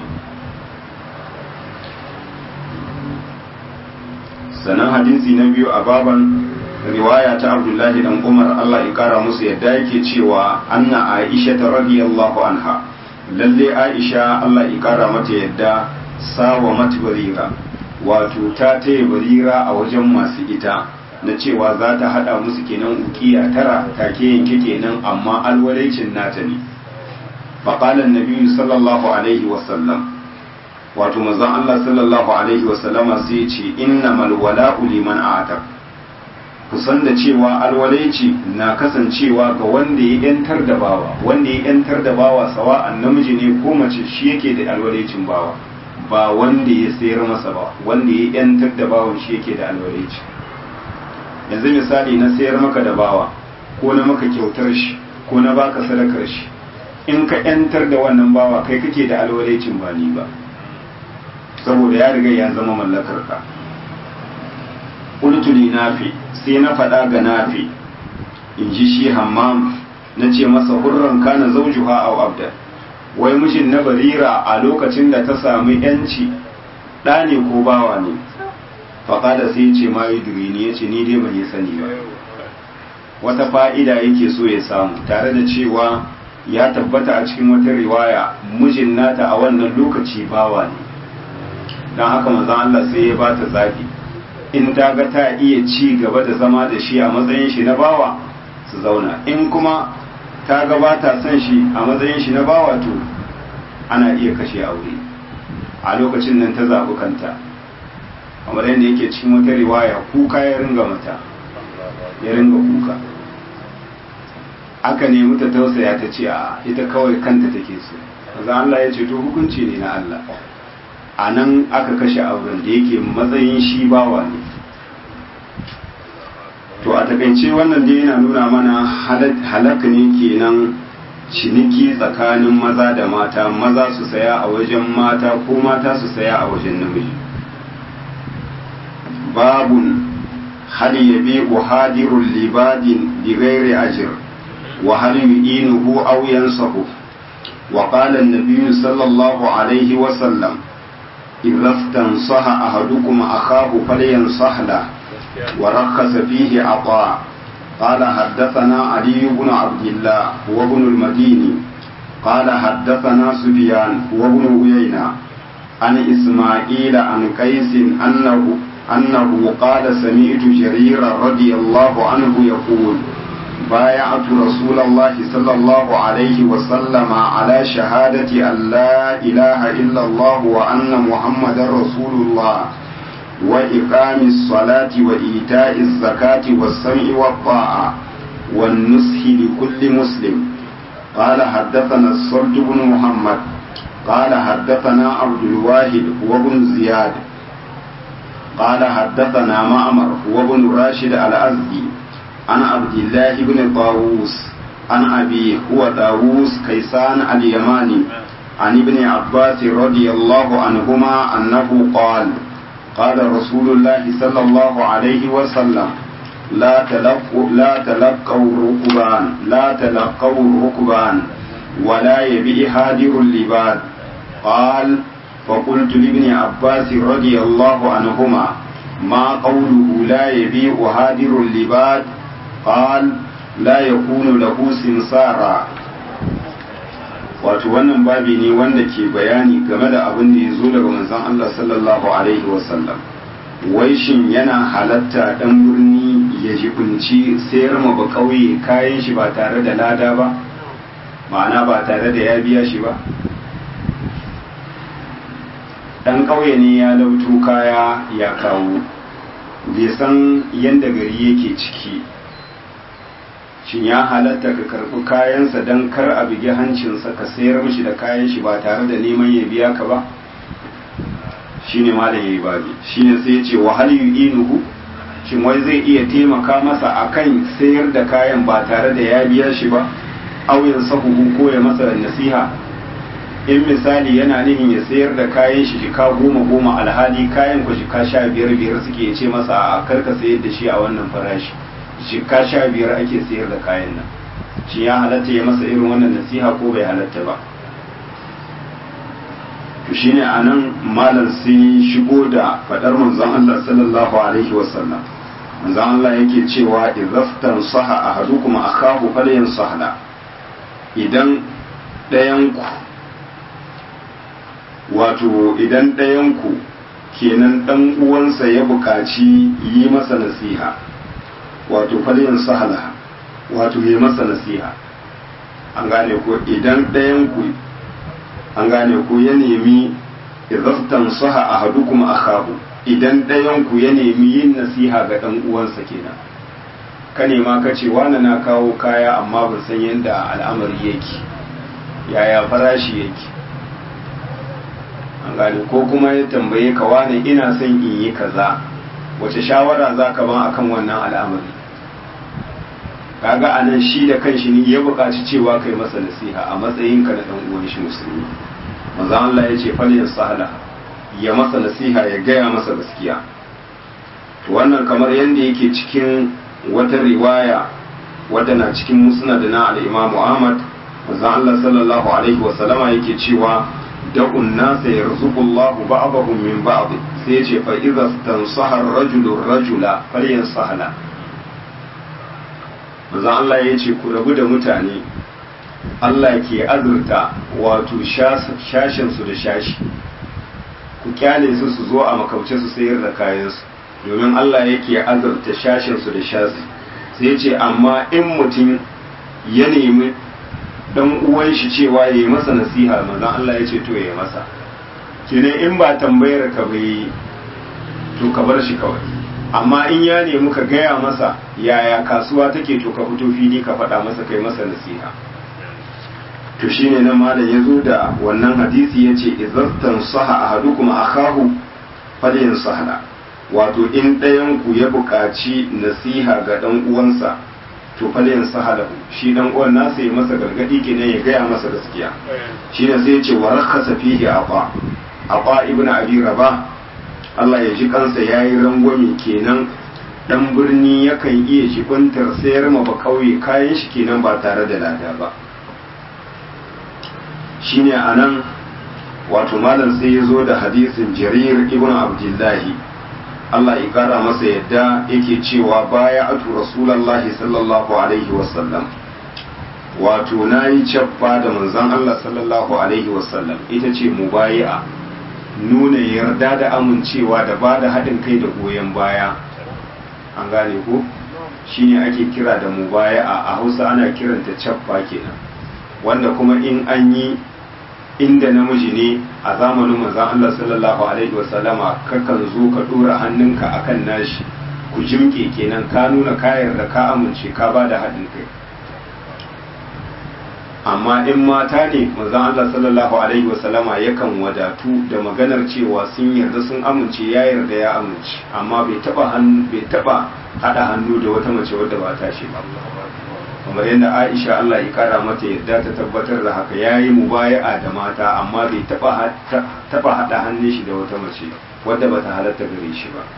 sannan hadisi na biyu a baban riwaya ta abdullahi dan umar allah ya kara musu yadda yake cewa anna aisha ta radiyallahu anha lalle aisha allah ya kara mata yadda sawa mata barira wato ta taya barira a wajen masu ita na cewa za ta hada musu kenan ukiya tara take yanke kenan amma alwalaicin nata ne faƙalan nabiyu sallallahu alaihi wasallam wato manzon Allah sallallahu alaihi wasallama sai ce innamal wala'u liman a'taq kusan da cewa alwalaici na kasancewa ga wanda ya yantar da bawa wanda ya yantar da bawa sawa'an namiji ne ko mace shi yake da alwalaicin bawa ba wanda ya sayar masa ba wanda ya yantar da bawan shi yake da alwalaici yanzu misali na sayar maka da bawa ko na maka kyautar shi ko na baka sadakar shi in ka yantar da wannan bawa kai kake da alwalaicin ba ni ba saboda ya riga ya zama mallakar ka qultu li nafi sai na faɗa ga nafi in ji shi hammam na ce masa hurran kana zawjuha aw abda wai mijin na barira a lokacin da ta sami yanci ɗa ne ko bawa ne faƙada sai ce ma yi ne ya ce ni dai ban yi sani ba wata fa'ida yake so ya samu tare da cewa ya tabbata a cikin wata riwaya mijin nata a wannan lokaci bawa ne don haka manzon Allah sai ya ba ta zaɓi in ta ga ta iya ci gaba da zama da shi a matsayin shi na bawa su zauna in kuma ta ga ba ta son shi a matsayin shi na bawa to ana iya kashe aure a lokacin nan ta zaɓi kanta kamar yadda yake cikin wata riwaya kuka ya ringa mata ya ringa kuka aka nemi ta tausaya ta ce a ita kawai kanta take so maza Allah ya ce to hukunci ne na Allah a nan aka kashe auren da yake matsayin shi bawa ne to a takaice wannan dai yana nuna mana halaka ne kenan ciniki tsakanin maza da mata maza su saya a wajen mata ko mata su saya a wajen namiji babun hal yabi'u hadirul libadin bighairi ajr wa hal yu'inuhu aw yansahu wa qala an-nabiy sallallahu alayhi wa sallam idza istansaha ahadukum akhahu falyansah lahu ورخص فيه عطاء قال حدثنا علي بن عبد الله هو ابن المديني قال حدثنا سفيان هو ابن عيينة عن إسماعيل عن قيس أنه أنه قال سمعت جرير رضي الله عنه يقول بايعت رسول الله صلى الله عليه وسلم على شهادة أن لا إله إلا الله وأن محمد رسول الله وإقام الصلاة وإيتاء الزكاة والسمع والطاعة والنصح لكل مسلم قال حدثنا الصلت بن محمد قال حدثنا عبد الواحد وابن زياد قال حدثنا معمر وابن راشد الأزدي عن عبد الله بن طاووس عن أبي هو طاووس كيسان اليماني عن ابن عباس رضي الله عنهما أنه قال قال رسول الله صلى الله عليه وسلم لا تلقوا لا تلقوا الركبان لا تلقوا الركبان ولا يبيع هادر اللباد قال فقلت لابن عباس رضي الله عنهما ما قوله لا يبيع هادر اللباد قال لا يكون له سمسارا wato wannan babi ne wanda ke bayani game da abin da ya zo daga manzon Allah sallallahu alaihi wasallam wai shin yana halatta dan birni ya jibinci sayar ma ba kauye kayan shi ba tare da lada ba ma'ana ba tare da ya biya shi ba dan kauye ne ya lauto kaya ya kawo bai san yadda gari yake ciki shin ya halatta ka karɓi kayansa don kar a bigi hancinsa ka sayar mishi da kayan shi ba tare da neman ya biya ka ba shi ne malam ya yi babi shi ne sai ya ce wahal yu'inuhu shin wai zai iya taimaka masa akan sayar da kayan ba tare da ya biya shi ba auyin sahuhu ko ya masa nasiha in misali yana nihin ya sayar da kayan shi shika goma goma alhali kayan ku shika sha biyar biyar suke ce masa a karka sayar da shi a wannan farashi shika sha biyar ake sayar da kayan nan shi ya halatta ya masa irin wannan nasiha ko bai halatta ba to shine anan malam sai shigo da fadar manzon Allah sallallahu alaihi wasallam manzon Allah yake cewa idaftan saha ahadukum akahu falyansahla idan ɗayanku wato idan ɗayanku kenan ɗan uwansa ya buƙaci yi masa nasiha wato falyan sahala wato yi masa nasiha an gane ko idan ɗayanku an gane ko ya nemi izaftan saha a hadu kuma akahu idan ɗayanku ya nemi yin nasiha ga ɗan uwansa kenan ka nema ka ce wani na kawo kaya amma ban san yadda al'amari yake yaya farashi yake an gane ko kuma ya tambaye ka wane ina son in yi kaza wace shawara za ka ban akan wannan al'amari kaga a nan shi da kanshi ne ya buƙaci cewa kai masa nasiha a matsayinka na ɗan uwan shi musulmi manzon Allah ya ce falyan sahala ya masa nasiha ya gaya masa gaskiya to wannan kamar yadda yake cikin wata riwaya wadda na cikin musnad na al-Imam Ahmad manzon Allah sallallahu alaihi wa sallama yake cewa da'un nasa yarzuqu Allahu ba'dahum min ba'd sai yace fa idza tansaha ar-rajulu ar-rajula falyansahala manzon Allah yace ku rabu da mutane Allah ke azurta wato shashin su da shashi ku kyale su su zo a makauce su sayar da kayansu domin Allah yake azurta shashin su da shashi sai ce amma in mutum ya nemi dan uwan shi cewa ya yi masa nasiha manzon Allah ya ce to ya yi masa kenan in ba tambayar ka bai to ka bar shi kawai amma in ya nemi ka gaya masa yaya kasuwa take to ka fito fili ka faɗa masa kai masa nasiha to shine nan malam ya zo da wannan hadisi ya ce izastan saha ahadukum akahu falyan sahla wato in ɗayan ku ya buƙaci nasiha ga ɗan uwansa to falyan sahalahu shi dan uwan nasa ya masa gargadi kenan ya gaya masa gaskiya shine sai ya ce wa rakhasa fihi aqa aqa ibnu abi rabah Allah ya ji kansa yayi rangwame kenan dan birni yakan iya jibantar sayar ma ba kauye kayan shi kenan ba tare da lada ba shine anan wato malam sai ya zo da hadisin jarir ibnu abdullahi Allah ya kara masa yadda yake cewa baya atu rasulallahi sallallahu alaihi wasallam wato na yi cappa da manzon Allah sallallahu alaihi wasallam ita ce mubayi'a nuna yarda da amincewa da ba da haɗin kai da goyon baya an gane ko shine ake kira da mubayi'a a hausa ana kiranta cappa kenan wanda kuma in an yi inda namiji ne a zamanin manzon Allah sallallahu alaihi wasallama kakan zo ka dora hannunka akan nashi ku jimke kenan ka nuna kayan da ka amince ka ba da haɗin kai amma in mata ne manzon Allah sallallahu alaihi wasallama yakan wadatu da maganar cewa sun yarda sun amince ya yarda ya amince amma bai taba hannu bai taba hada hannu da wata mace wadda ba ta shi ba kamar yadda Aisha Allah ya kara mata yadda ta tabbatar da haka yayi mubaya'a da mata amma bai taba taba hada hannun shi da wata mace wadda bata halatta gare shi ba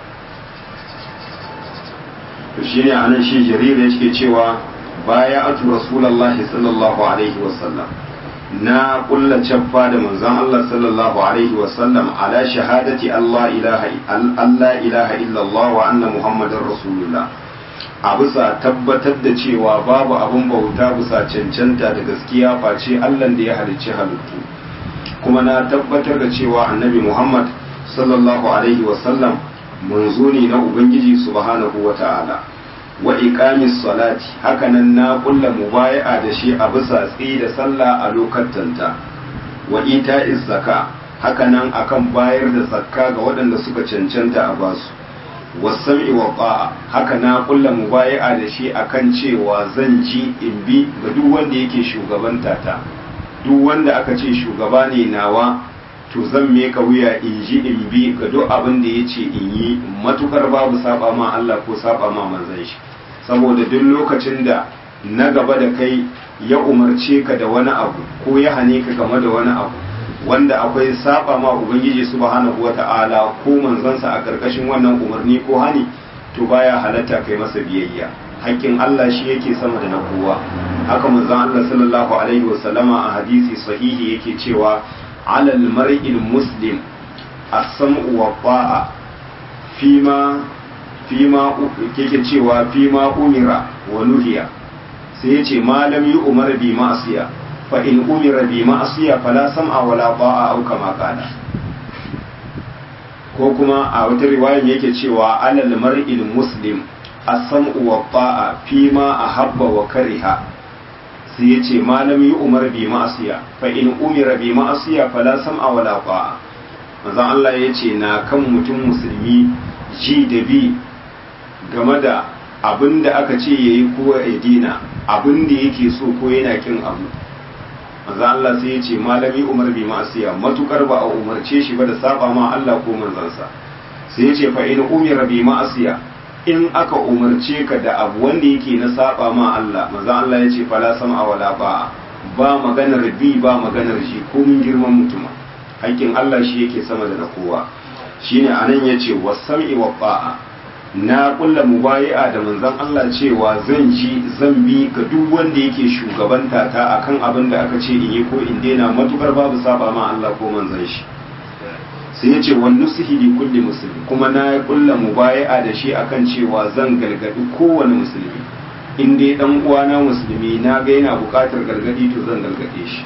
to shine anan shi jarira yake cewa baya atu rasulullahi sallallahu alaihi wasallam na kulla cabba da manzon Allah sallallahu alaihi wasallam ala shahadati Allah ilaha Allah ilaha illallah wa anna muhammadar rasulullah a bisa tabbatar da cewa babu abin bauta bisa cancanta da gaskiya face Allah da ya halicci halittu kuma na tabbatar da cewa annabi Muhammad sallallahu alaihi wasallam manzo ne na Ubangiji subhanahu wa ta'ala wa iqamis salati hakanan na kulla mubaya'a da shi a bisa tsayi da sallah a lokatanta wa ita'iz zaka hakanan akan bayar da zakka ga waɗanda suka cancanta a basu wasam'i wa ba'a haka na kulla mubaya'a da shi akan cewa zan ji in bi ga duk wanda yake shugabanta ta duk wanda aka ce shugaba ne nawa to zan meka wuya in ji in bi ga duk abin da ya ce in yi matukar babu saba ma Allah ko saba ma manzon shi saboda duk lokacin da na gaba da kai ya umarce ka da wani abu ko ya hane ka game da wani abu wanda akwai saba ma ubangiji subhanahu wata'ala ko manzansa a karkashin wannan umarni ko hani to baya halatta kai masa biyayya haƙƙin Allah shi yake sama da na kowa haka manzon Allah sallallahu alaihi wasallama a hadisi sahihi yake cewa alal mar'il muslim as-sam'u wa ta'a fima fima yake cewa fima umira wa nuhiya sai yace malam yi umar bi ma'asiya fa in umira bi ma'asiya fala sam'a wala ta'a au kama qala ko kuma a wata riwayar yake cewa alal mar'il muslim as-sam'u wa ta'a fima ahabba wa kariha sai yace malam yi umar bi ma'asiya fa in umira bi ma'asiya fala sam'a wala ta'a manzon Allah yace na kan mutum musulmi ji da bi game da abin da aka ce yayi ko ya dina abin da yake so ko yana kin abu manzo Allah sai ya ce malami Umar bi ma'asiya matukar ba a umarce shi ba da saba ma Allah ko manzansa sai ya ce fa in umira bi ma'asiya in aka umarce ka da abu wanda yake na saba ma Allah manzo Allah ya ce fala sam'a wala ba ba maganar bi ba maganar shi ko mun girman mutum haƙƙin Allah shi yake sama da na kowa shine anan yace wasam'i wa ba'a na kulla mubayi'a da manzon Allah cewa zan ji zan bi ga duk wanda yake shugabanta ta akan abin da aka ce in yi ko in daina matukar babu saba ma Allah ko manzon shi sai yace wan nusihi li kulli muslim kuma na kulla mubayi'a da shi akan cewa zan gargadi kowane musulmi in dai dan uwana musulmi na ga yana bukatar gargadi to zan gargade shi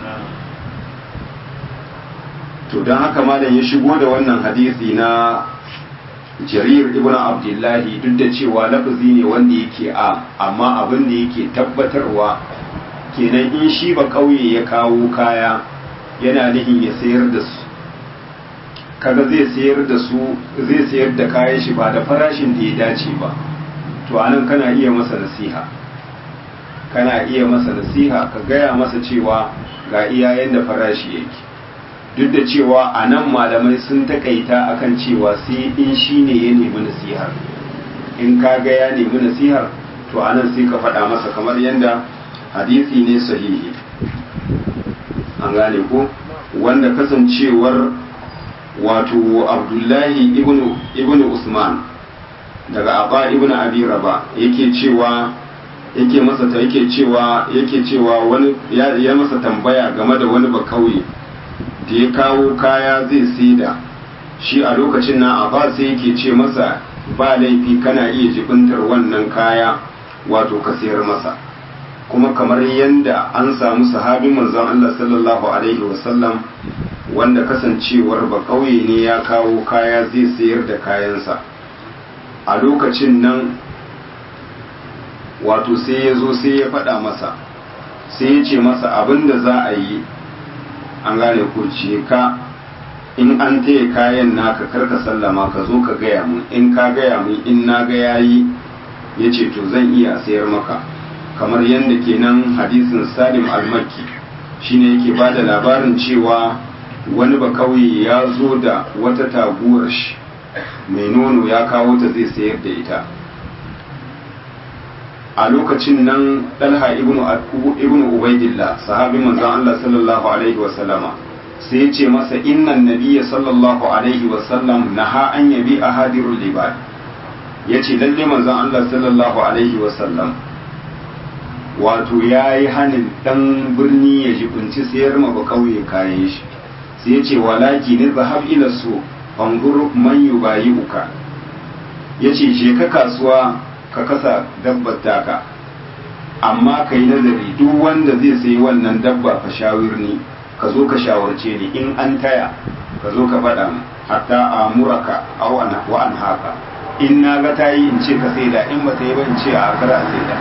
to don haka malam ya shigo da wannan hadisi na jarir ibn abdullahi duk da cewa lafazi ne wanda yake a amma abin da yake tabbatarwa kenan in shi ba kauye ya kawo kaya yana nihin ya sayar da su kaga zai sayar da su zai sayar da kayan shi ba da farashin da ya dace ba to anan kana iya masa nasiha kana iya masa nasiha ka gaya masa cewa ga iyayen da farashi yake duk da cewa a nan malamai sun takaita akan cewa sai in shi ne ya nemi nasihar in ka ga ya nemi nasihar to a nan sai ka faɗa masa kamar yadda hadisi ne sahihi an gane ko wanda kasancewar wato abdullahi ibn usman daga abba ibn abi raba yake cewa yake masa ta yake cewa yake cewa wani ya masa tambaya game da wani bakauye da ya kawo kaya zai saida shi a lokacin na a sai yake ce masa ba laifi kana iya jibintar wannan kaya wato ka sayar masa kuma kamar yadda an samu sahabi manzon Allah sallallahu alaihi wasallam wanda kasancewar ba kauye ne ya kawo kaya zai sayar da kayansa a lokacin nan wato sai ya zo sai ya faɗa masa sai ya ce masa abin da za a yi an gane ko ce ka in an taya kayan naka karka sallama ka zo ka gaya mun in ka gaya mun in na ga yayi ya ce to zan iya sayar maka kamar yadda kenan hadisin salim al-makki shine yake ba da labarin cewa wani ba kauye ya zo da wata taguwar shi mai nono ya kawo ta zai sayar da ita a lokacin nan dalha ibnu ubaidillah sahabi manzon Allah sallallahu alaihi wa sallama sai ya ce masa innan nabiyya sallallahu alaihi wa sallam naha an yabi ahadirul libad yace lalle manzon Allah sallallahu alaihi wa sallam wato yayi hanin dan birni ya jibunci sayar ma ba kauye kayan shi sai ya ce walaki ne zahab ila su fangur man yubayi'uka yace je ka kasuwa ka kasa dabbar taka amma ka yi nazari duk wanda zai sayi wannan dabba ka shawirni ka zo ka shawarce ni in an taya ka zo ka faɗa mu hatta a muraka au an wa an haka in na ga ta yi in ce ka saida in ba ta yi ba in ce a kara a saida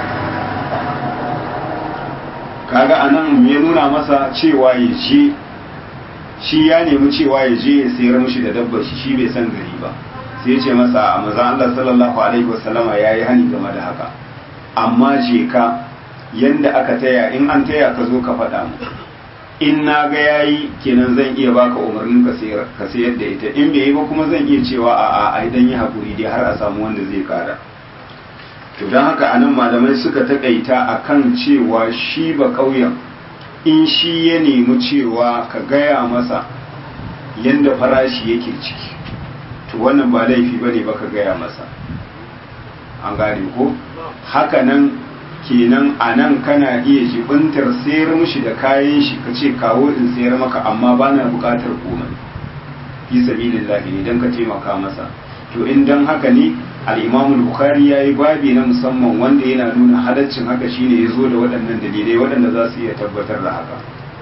kaga anan ya nuna masa cewa ya je shi ya nemi cewa ya je ya sayar mishi da dabbar shi shi bai san gari ba sai ce masa a mazan Allah sallallahu alaihi wasallama ya yi hani game da haka amma je ka yanda aka taya in an taya ka zo ka faɗa mu in na ga yayi kenan zan iya baka umarnin ka sayar ka sayar da ita in bai yi ba kuma zan iya cewa a a ai dan yi hakuri dai har a samu wanda zai kara to dan haka anan malamai suka takaita akan cewa shi ba kauyen in shi ya nemi cewa ka gaya masa yanda farashi yake ciki to wannan ba laifi ba ne baka gaya masa an gane ko haka nan kenan a nan kana iya jibintar sayar mishi da kayan shi ka ce kawo in sayar maka amma ba na bukatar komai fi sabilillahi ne don ka taimaka masa to in don haka ne al'imamul bukhari ya yi babi na musamman wanda yana nuna halaccin haka shine ya zo da waɗannan dalilai waɗanda za su iya tabbatar da haka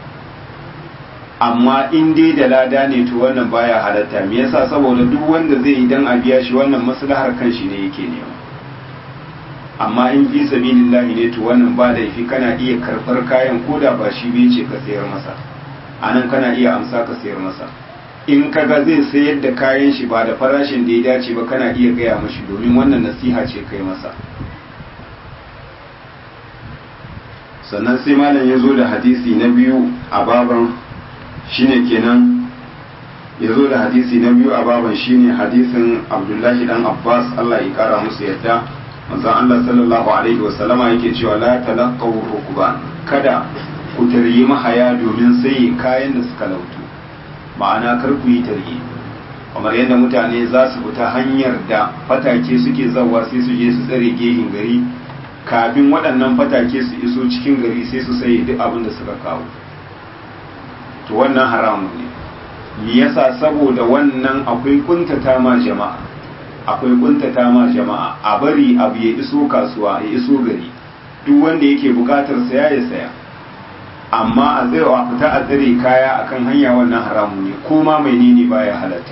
amma in dai da lada ne to wannan baya halatta me yasa saboda duk wanda zai yi dan a biya shi wannan maslahar kanshi ne yake nema amma in fi sabilillahi ne to wannan ba laifi kana iya karɓar kayan koda ba shi bai ce ka sayar masa anan kana iya amsa ka sayar masa in kaga zai sayar da kayan shi ba da farashin da ya dace ba kana iya gaya mashi domin wannan nasiha ce kai masa sannan sai malam ya zo da hadisi na biyu a baban shine kenan ya zo da hadisi na biyu a baban shine hadisin abdullahi dan abbas allah ya kara musu yadda manzon allah sallallahu alaihi wasallama yake cewa la talaqaw rukban kada ku taryi mahaya domin sai kayan da suka lautu ma'ana kar ku yi tarye kamar yadda mutane za su fita hanyar da fatake suke zawa sai su je su tsare gehin gari kafin waɗannan fatake su iso cikin gari sai su saye duk abin da suka kawo to wannan haramun ne me yasa saboda wannan akwai kuntata ma jama'a akwai kuntata ma jama'a a bari abu ya iso kasuwa ya iso gari duk wanda yake bukatar saya ya saya amma a tsaye a fita a tsare kaya akan hanya wannan haramu ne ko ma mai nini baya halatta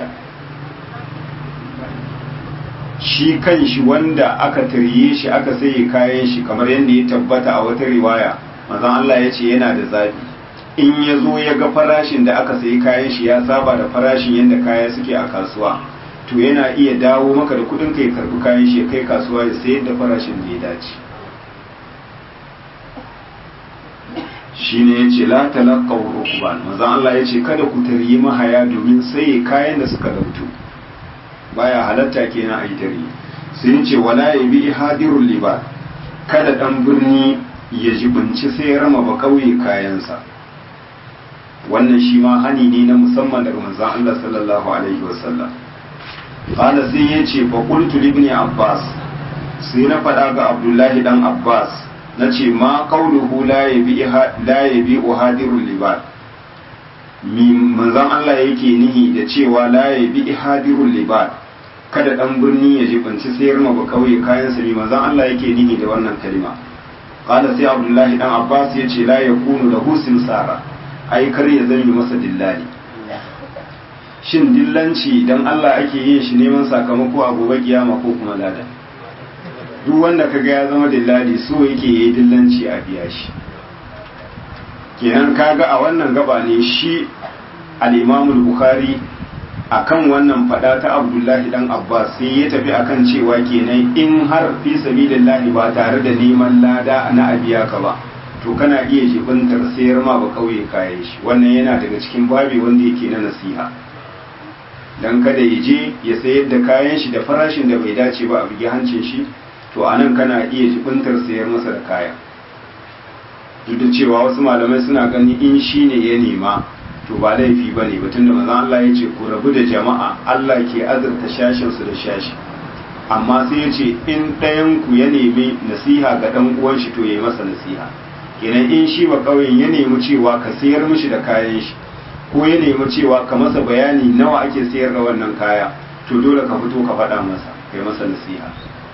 shi kan shi wanda aka tarye shi aka saye kayan shi kamar yadda ya tabbata a wata riwaya manzon Allah ya ce yana da zafi in ya zo ya ga farashin da aka sayi kayan shi ya saba da farashin yadda kaya suke a kasuwa to yana iya dawo maka da kudin ka ya karbi kayan shi ya kai kasuwa ya sayar da farashin da ya dace shine yace la talaqaw rukban manzon Allah yace kada ku taryi mahaya domin sai kayan da suka dauto baya halatta kenan ayi tari sai yace wala yabi hadirul liba kada dan birni ya jibinci sai rama ba kauye kayansa wannan shi ma hani ne na musamman daga manzon Allah sallallahu alaihi wasallam qala sai yace fa qultu li ibn abbas sai na faɗa ga abdullahi dan abbas na ce ma kauluhu la ya bi uhadirul libad manzan Allah yake nihi da cewa la ya bi ihadirul libad kada dan birni ya jibanci sayar ma ba kauye kayan sa manzan Allah yake nihi da wannan kalima qala sai abdullahi dan abbas ya ce la yakunu lahu simsara ai kar ya zame masa dillali shin dillanci dan Allah ake yin shi neman sakamako a gobe kiyama ko kuma lada duk wanda kaga ya zama dillali so yake yi dillanci a biya shi kenan kaga a wannan gaba ne shi al-Imam bukhari akan wannan fada ta Abdullahi dan Abbas sai ya tafi akan cewa kenan in har fi sabilillahi ba tare da neman lada na abiya ka ba to kana iya jibintar sayar ma ba kauye kayan shi wannan yana daga cikin babi wanda yake na nasiha dan kada ya je ya sayar da kayan shi da farashin da bai dace ba a bugi hancin shi to a nan kana iya jibintar sayar masa da kaya duk da cewa wasu malamai suna gani in shi ne ya nema to ba laifi ba ne batun da mazan Allah ya ce ku rabu da jama'a Allah ke azurta shashinsu da shashi amma sai ya ce in ɗayan ku ya nemi nasiha ga ɗan uwan shi to ya yi masa nasiha kenan in shi ba ƙauyen ya nemi cewa ka sayar mishi da kayan shi ko ya nemi cewa ka masa bayani nawa ake sayar da wannan kaya to dole ka fito ka faɗa masa kai masa nasiha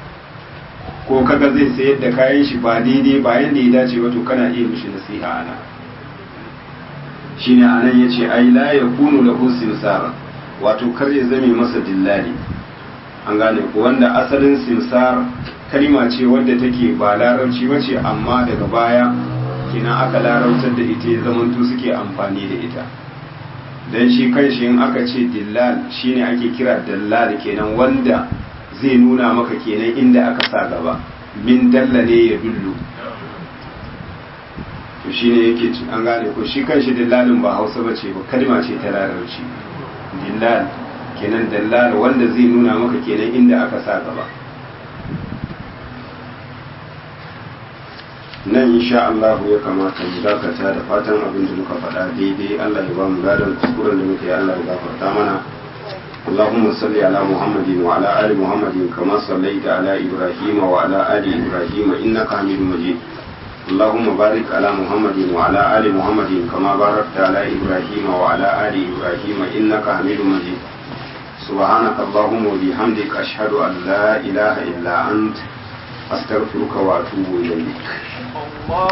ko kaga zai sayar da kayan shi ba daidai ba yanda ya dace ba to kana iya mishi nasiha ana shine anan yace ai la yakunu lahu simsar wato kar ya zame masa dillali an gane ko wanda asalin simsar kalima ce wadda take ba larabci bace amma daga baya kina aka larabtar da ita ya zamanto suke amfani da ita dan shi kanshi in aka ce dillal shine ake kira dallal kenan wanda zai nuna maka kenan inda aka sa gaba min dalla ne ya dullu to shine yake an gane ko shi kanshi dillalin ba hausa ba ce ba kalma ce ta larabci dillal kenan dallal wanda zai nuna maka kenan inda aka sa gaba nan insha Allah ya kamata mu dakata da fatan abin da muka faɗa daidai Allah ya ba mu gadon kuskuren da muka yi Allah ya gafarta mana اللهم صل على محمد وعلى آل محمد كما صليت على إبراهيم وعلى آل إبراهيم إنك حميد مجيد اللهم بارك على محمد وعلى آل محمد كما باركت على إبراهيم وعلى آل إبراهيم إنك حميد مجيد سبحانك اللهم وبحمدك أشهد أن لا إله إلا أنت أستغفرك وأتوب إليك الله